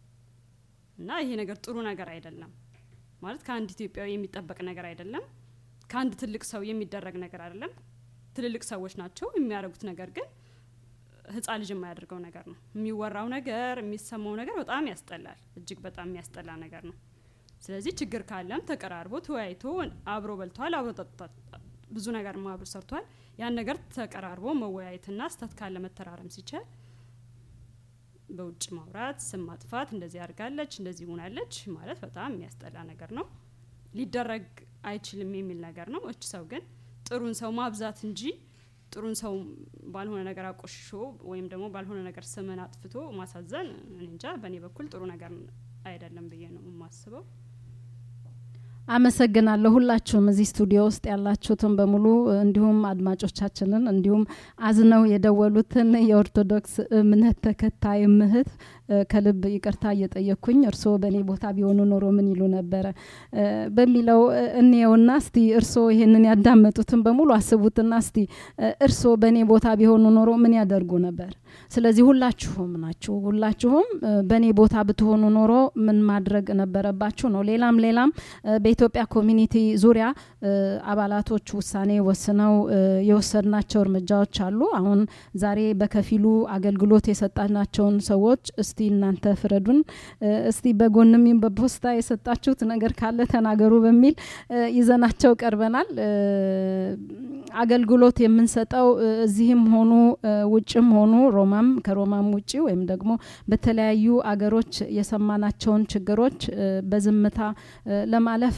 እና ይሄ ነገር ጥሩ ነገር አይደለም ማለት ከአንድ ኢትዮጵያዊ የሚጠበቅ ነገር አይደለም ከአንድ ትልቅ ሰው የሚደረግ ነገር አይደለም ትልልቅ ሰዎች ናቸው የሚያደርጉት ነገር ግን ህፃን ልጅ የማያደርገው ነገር ነው የሚወራው ነገር የሚሰማው ነገር በጣም ያስጠላል እጅግ በጣም የሚያስጠላ ነገር ነው ስለዚህ ችግር ካለም ተቀራርቦ ተወያይቶ አብሮ በልተዋል አብሮ ጠጥቷል ብዙ ነገር አብሮ ሰርቷል ያን ነገር ተቀራርቦ መወያየትና ስተት ካለ መተራረም ሲቻል በውጭ ማውራት ስም ማጥፋት እንደዚህ አድርጋለች እንደዚህ ሆናለች ማለት በጣም የሚያስጠላ ነገር ነው ሊደረግ አይችልም የሚል ነገር ነው እች ሰው ግን ጥሩን ሰው ማብዛት እንጂ ጥሩን ሰው ባልሆነ ነገር አቆሽሾ ወይም ደግሞ ባልሆነ ነገር ስምን አጥፍቶ ማሳዘን እኔ እንጃ በእኔ በኩል ጥሩ ነገር አይደለም ብዬ ነው የማስበው አመሰግናለሁ ሁላችሁም እዚህ ስቱዲዮ ውስጥ ያላችሁትን በሙሉ እንዲሁም አድማጮቻችንን እንዲሁም አዝነው የደወሉትን የኦርቶዶክስ እምነት ተከታይ ምህት ከልብ ይቅርታ እየጠየቅኩኝ እርስዎ በእኔ ቦታ ቢሆኑ ኖሮ ምን ይሉ ነበረ እ፣ በሚለው እ፣ እንየውና እስቲ እርስዎ ይሄንን ያዳመጡትን በሙሉ አስቡትና እስቲ እ፣ እርስዎ በእኔ ቦታ ቢሆኑ ኖሮ ምን ያደርጉ ነበር? ስለዚህ ሁላችሁም ናችሁ። ሁላችሁም እ፣ በእኔ ቦታ ብትሆኑ ኖሮ ምን ማድረግ ነበረባችሁ ነው። ሌላም ሌላም እ፣ በኢትዮጵያ ኮሚኒቲ ዙሪያ እ፣ አባላቶች ውሳኔ ወስነው እ፣ የወሰድናቸው እርምጃዎች አሉ። አሁን ዛሬ በከፊሉ አገልግሎት የሰጣናቸውን ሰዎች እስቲ እናንተ ፍረዱን፣ እ፣ እስቲ በጎንም ይሁን በፖስታ የሰጣችሁት ነገር ካለ ተናገሩ በሚል እ፣ ይዘናቸው ቀርበናል። እ፣ አገልግሎት የምንሰጠው እ፣ እዚህም ሆኑ እ፣ ውጭም ሆኑ ሮማም ከሮማም ውጭ ወይም ደግሞ በተለያዩ አገሮች የሰማናቸውን ችግሮች እ፣ በዝምታ እ፣ ለማለፍ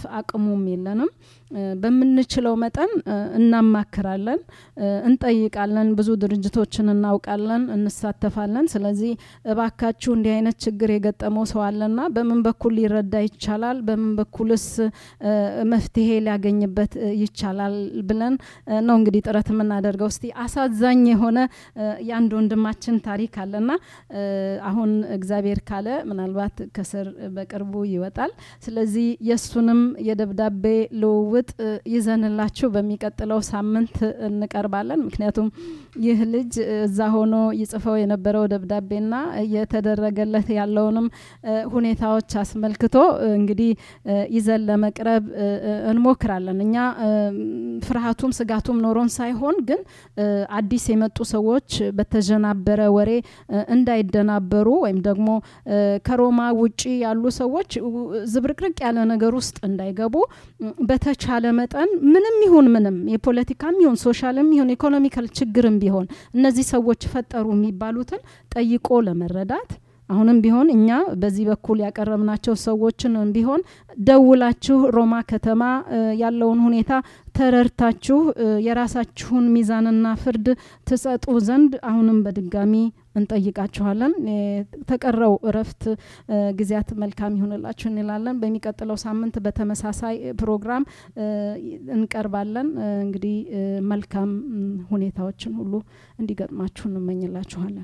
አቅሙም የለንም። እ፣ በምንችለው መጠን እ፣ እናማክራለን፣ እ፣ እንጠይቃለን። ብዙ ድርጅቶችን እናውቃለን፣ እንሳተፋለን። ስለዚህ እባካችሁ እንዲህ አይነት ችግር የገጠመው ሰው አለና በምን በኩል ሊረዳ ይቻላል፣ በምን በኩልስ እ፣ መፍትሄ ሊያገኝበት እ፣ ይቻላል ብለን እ፣ ነው እንግዲህ ጥረት የምናደርገው። እስቲ አሳዛኝ የሆነ እ፣ የአንድ ወንድማችን ታሪክ አለና እ፣ አሁን እግዚአብሔር ካለ ምናልባት ከስር በቅርቡ ይወጣል። ስለዚህ የእሱንም የደብዳቤ ልውውጥ እ፣ ይዘንላችሁ በሚቀጥለው ሳምንት እንቀርባለን። ምክንያቱም ይህ ልጅ እ፣ እዛ ሆኖ ይጽፈው የነበረው ደብዳቤና እየተደረገለት ያለውንም እ፣ ሁኔታዎች አስመልክቶ እ፣ እንግዲህ እ፣ ይዘን ለመቅረብ እ፣ እ፣ እንሞክራለን። እኛ እ፣ ፍርሃቱም ስጋቱም ኖሮን ሳይሆን ግን እ፣ አዲስ የመጡ ሰዎች በተጀናበረ ወሬ እ፣ እንዳይደናበሩ ወይም ደግሞ እ፣ ከሮማ ውጪ ያሉ ሰዎች ው- ዝብርቅርቅ ያለ ነገር ውስጥ እንዳይገቡ ም፣ በተቻለ መጠን ምንም ይሁን ምንም የፖለቲካም ይሁን ሶሻልም ይሁን ኢኮኖሚካል ችግርም ቢሆን እነዚህ ሰዎች ፈጠሩ የሚባሉትን ጠይቆ ለመረዳት አሁንም ቢሆን እኛ በዚህ በኩል ያቀረብናቸው ሰዎችን ቢሆን ደውላችሁ ሮማ ከተማ እ፣ ያለውን ሁኔታ ተረድታችሁ እ፣ የራሳችሁን ሚዛንና ፍርድ ትሰጡ ዘንድ አሁንም በድጋሚ እንጠይቃችኋለን። የተቀረው እረፍት እ፣ ጊዜያት መልካም ይሁንላችሁ እንላለን። በሚቀጥለው ሳምንት በተመሳሳይ ፕሮግራም እ፣ እንቀርባለን። እ፣ እንግዲህ እ፣ መልካም ም፣ ሁኔታዎችን ሁሉ እንዲገጥማችሁ እንመኝላችኋለን።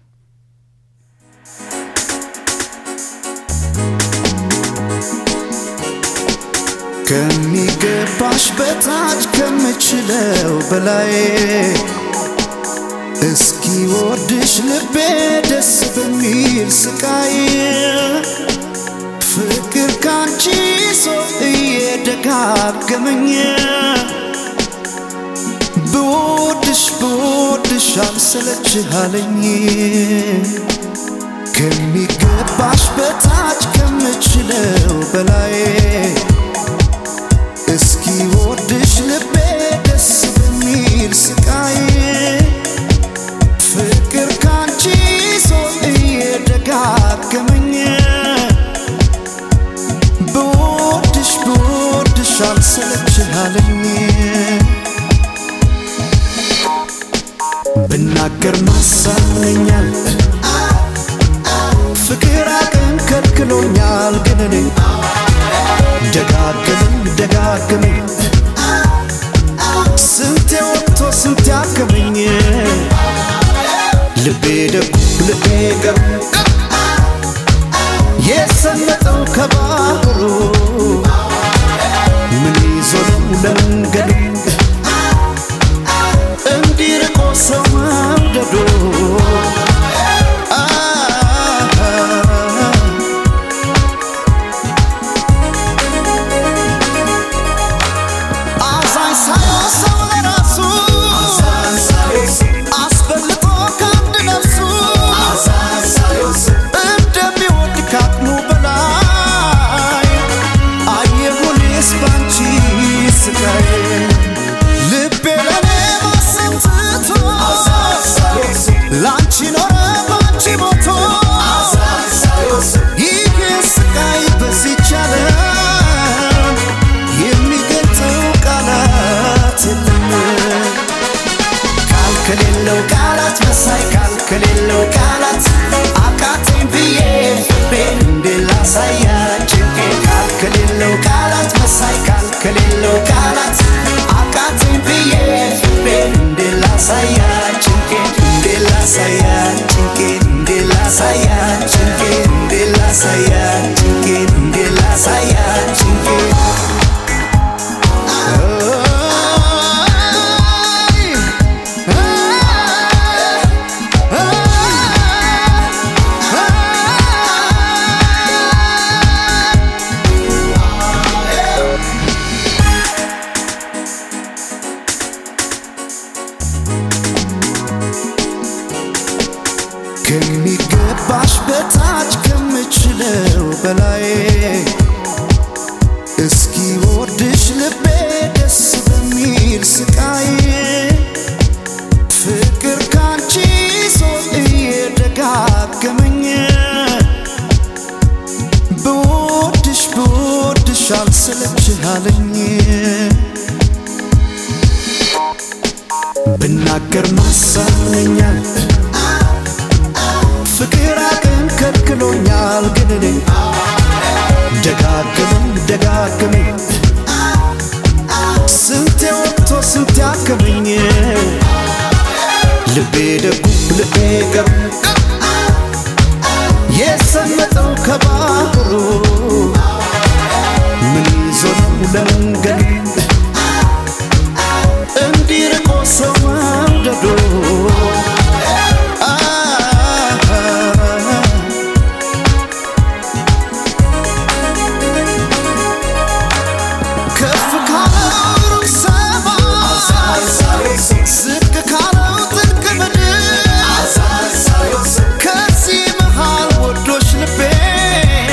ከሚገባሽ በታች ከምችለው በላይ እስኪ ወድሽ ልቤ ደስ በሚል ስቃይ ፍቅር ካንቺ ሰው እየደጋገመኝ ብወድሽ ብወድሽ አልሰለችሃለኝ ከሚገባሽ በታች ከምችለው በላይ እስኪ ወድሽ ልቤ ደስ በሚል ስቃይ ፍቅር ካንቺ ሰው እየደጋገመኝ ብወድሽ ብወድሽ አልሰለችሃለኝ ብናገር ማሳመኛል ፍቅር አቅም ከልክሎኛል ግን እኔ ደጋግመኝ ደጋግመኝ ስንቴ ወጥቶ ስንቴ አከመኝ ልቤ ደጉ ልቤ ገሩ የሰመጠው ከባህሩ ምን ይዞ ነው ለመንገዱ እንዲርቆ ሰው መውደዱ አዛኝ ሳይሆን ሰው ለራሱ አስበልጦ ከአንድ ነፍሱ እንደሚወድ ካቅሙ በላይ አየሁኔስ ባንቺ ስቃይ ልቤ ለኔ ማሰብ ትቶ ላንቺ ኖረ ባንቺ ሞቶ ይህ ስቃይ በዚች ዓለም የሚገልጸው ቃላት የለም ቃል ከሌለው ቃላት መሳይ ቃል ከሌለው ቃላት አቃተኝ ብዬ ፍቅሬን እንዴት ላሳያት ጭንቄን ቃል ከሌለው ቃላት መሳይ ቃል ከሌለው ቃላት አቃተኝ ብዬ ፍቅሬን እንዴት ላሳያት ጭንቄን እንዴት ላሳያት ጭንቄን እንዴት ላሳያት ጭንቄን እንዴት ላሳያት ጭንቄን እንዴት ላሳያት ጭንቄን ከሚገባሽ በታች ከምችለው በላይ እስኪ ወድሽ ልቤ ደስ በሚል ስቃይ ፍቅር ካንቺ ሰው እየደጋገመኝ ብወድሽ ብወድሽ አልሰለችህ አለኝ ብናገር ማሳመኛል ፍቅር አቅም ከልክሎኛል ግን እኔ ደጋግመኝ ደጋግመኝ ስንቴ ወጥቶ ስንቴ አከመኝ ልቤ ደጉ ልቤ ገሩ የሰመጠው ከባህሩ ምን ይዞ ነው ለመንገድ እንዲርቆ ሰው መውደዱ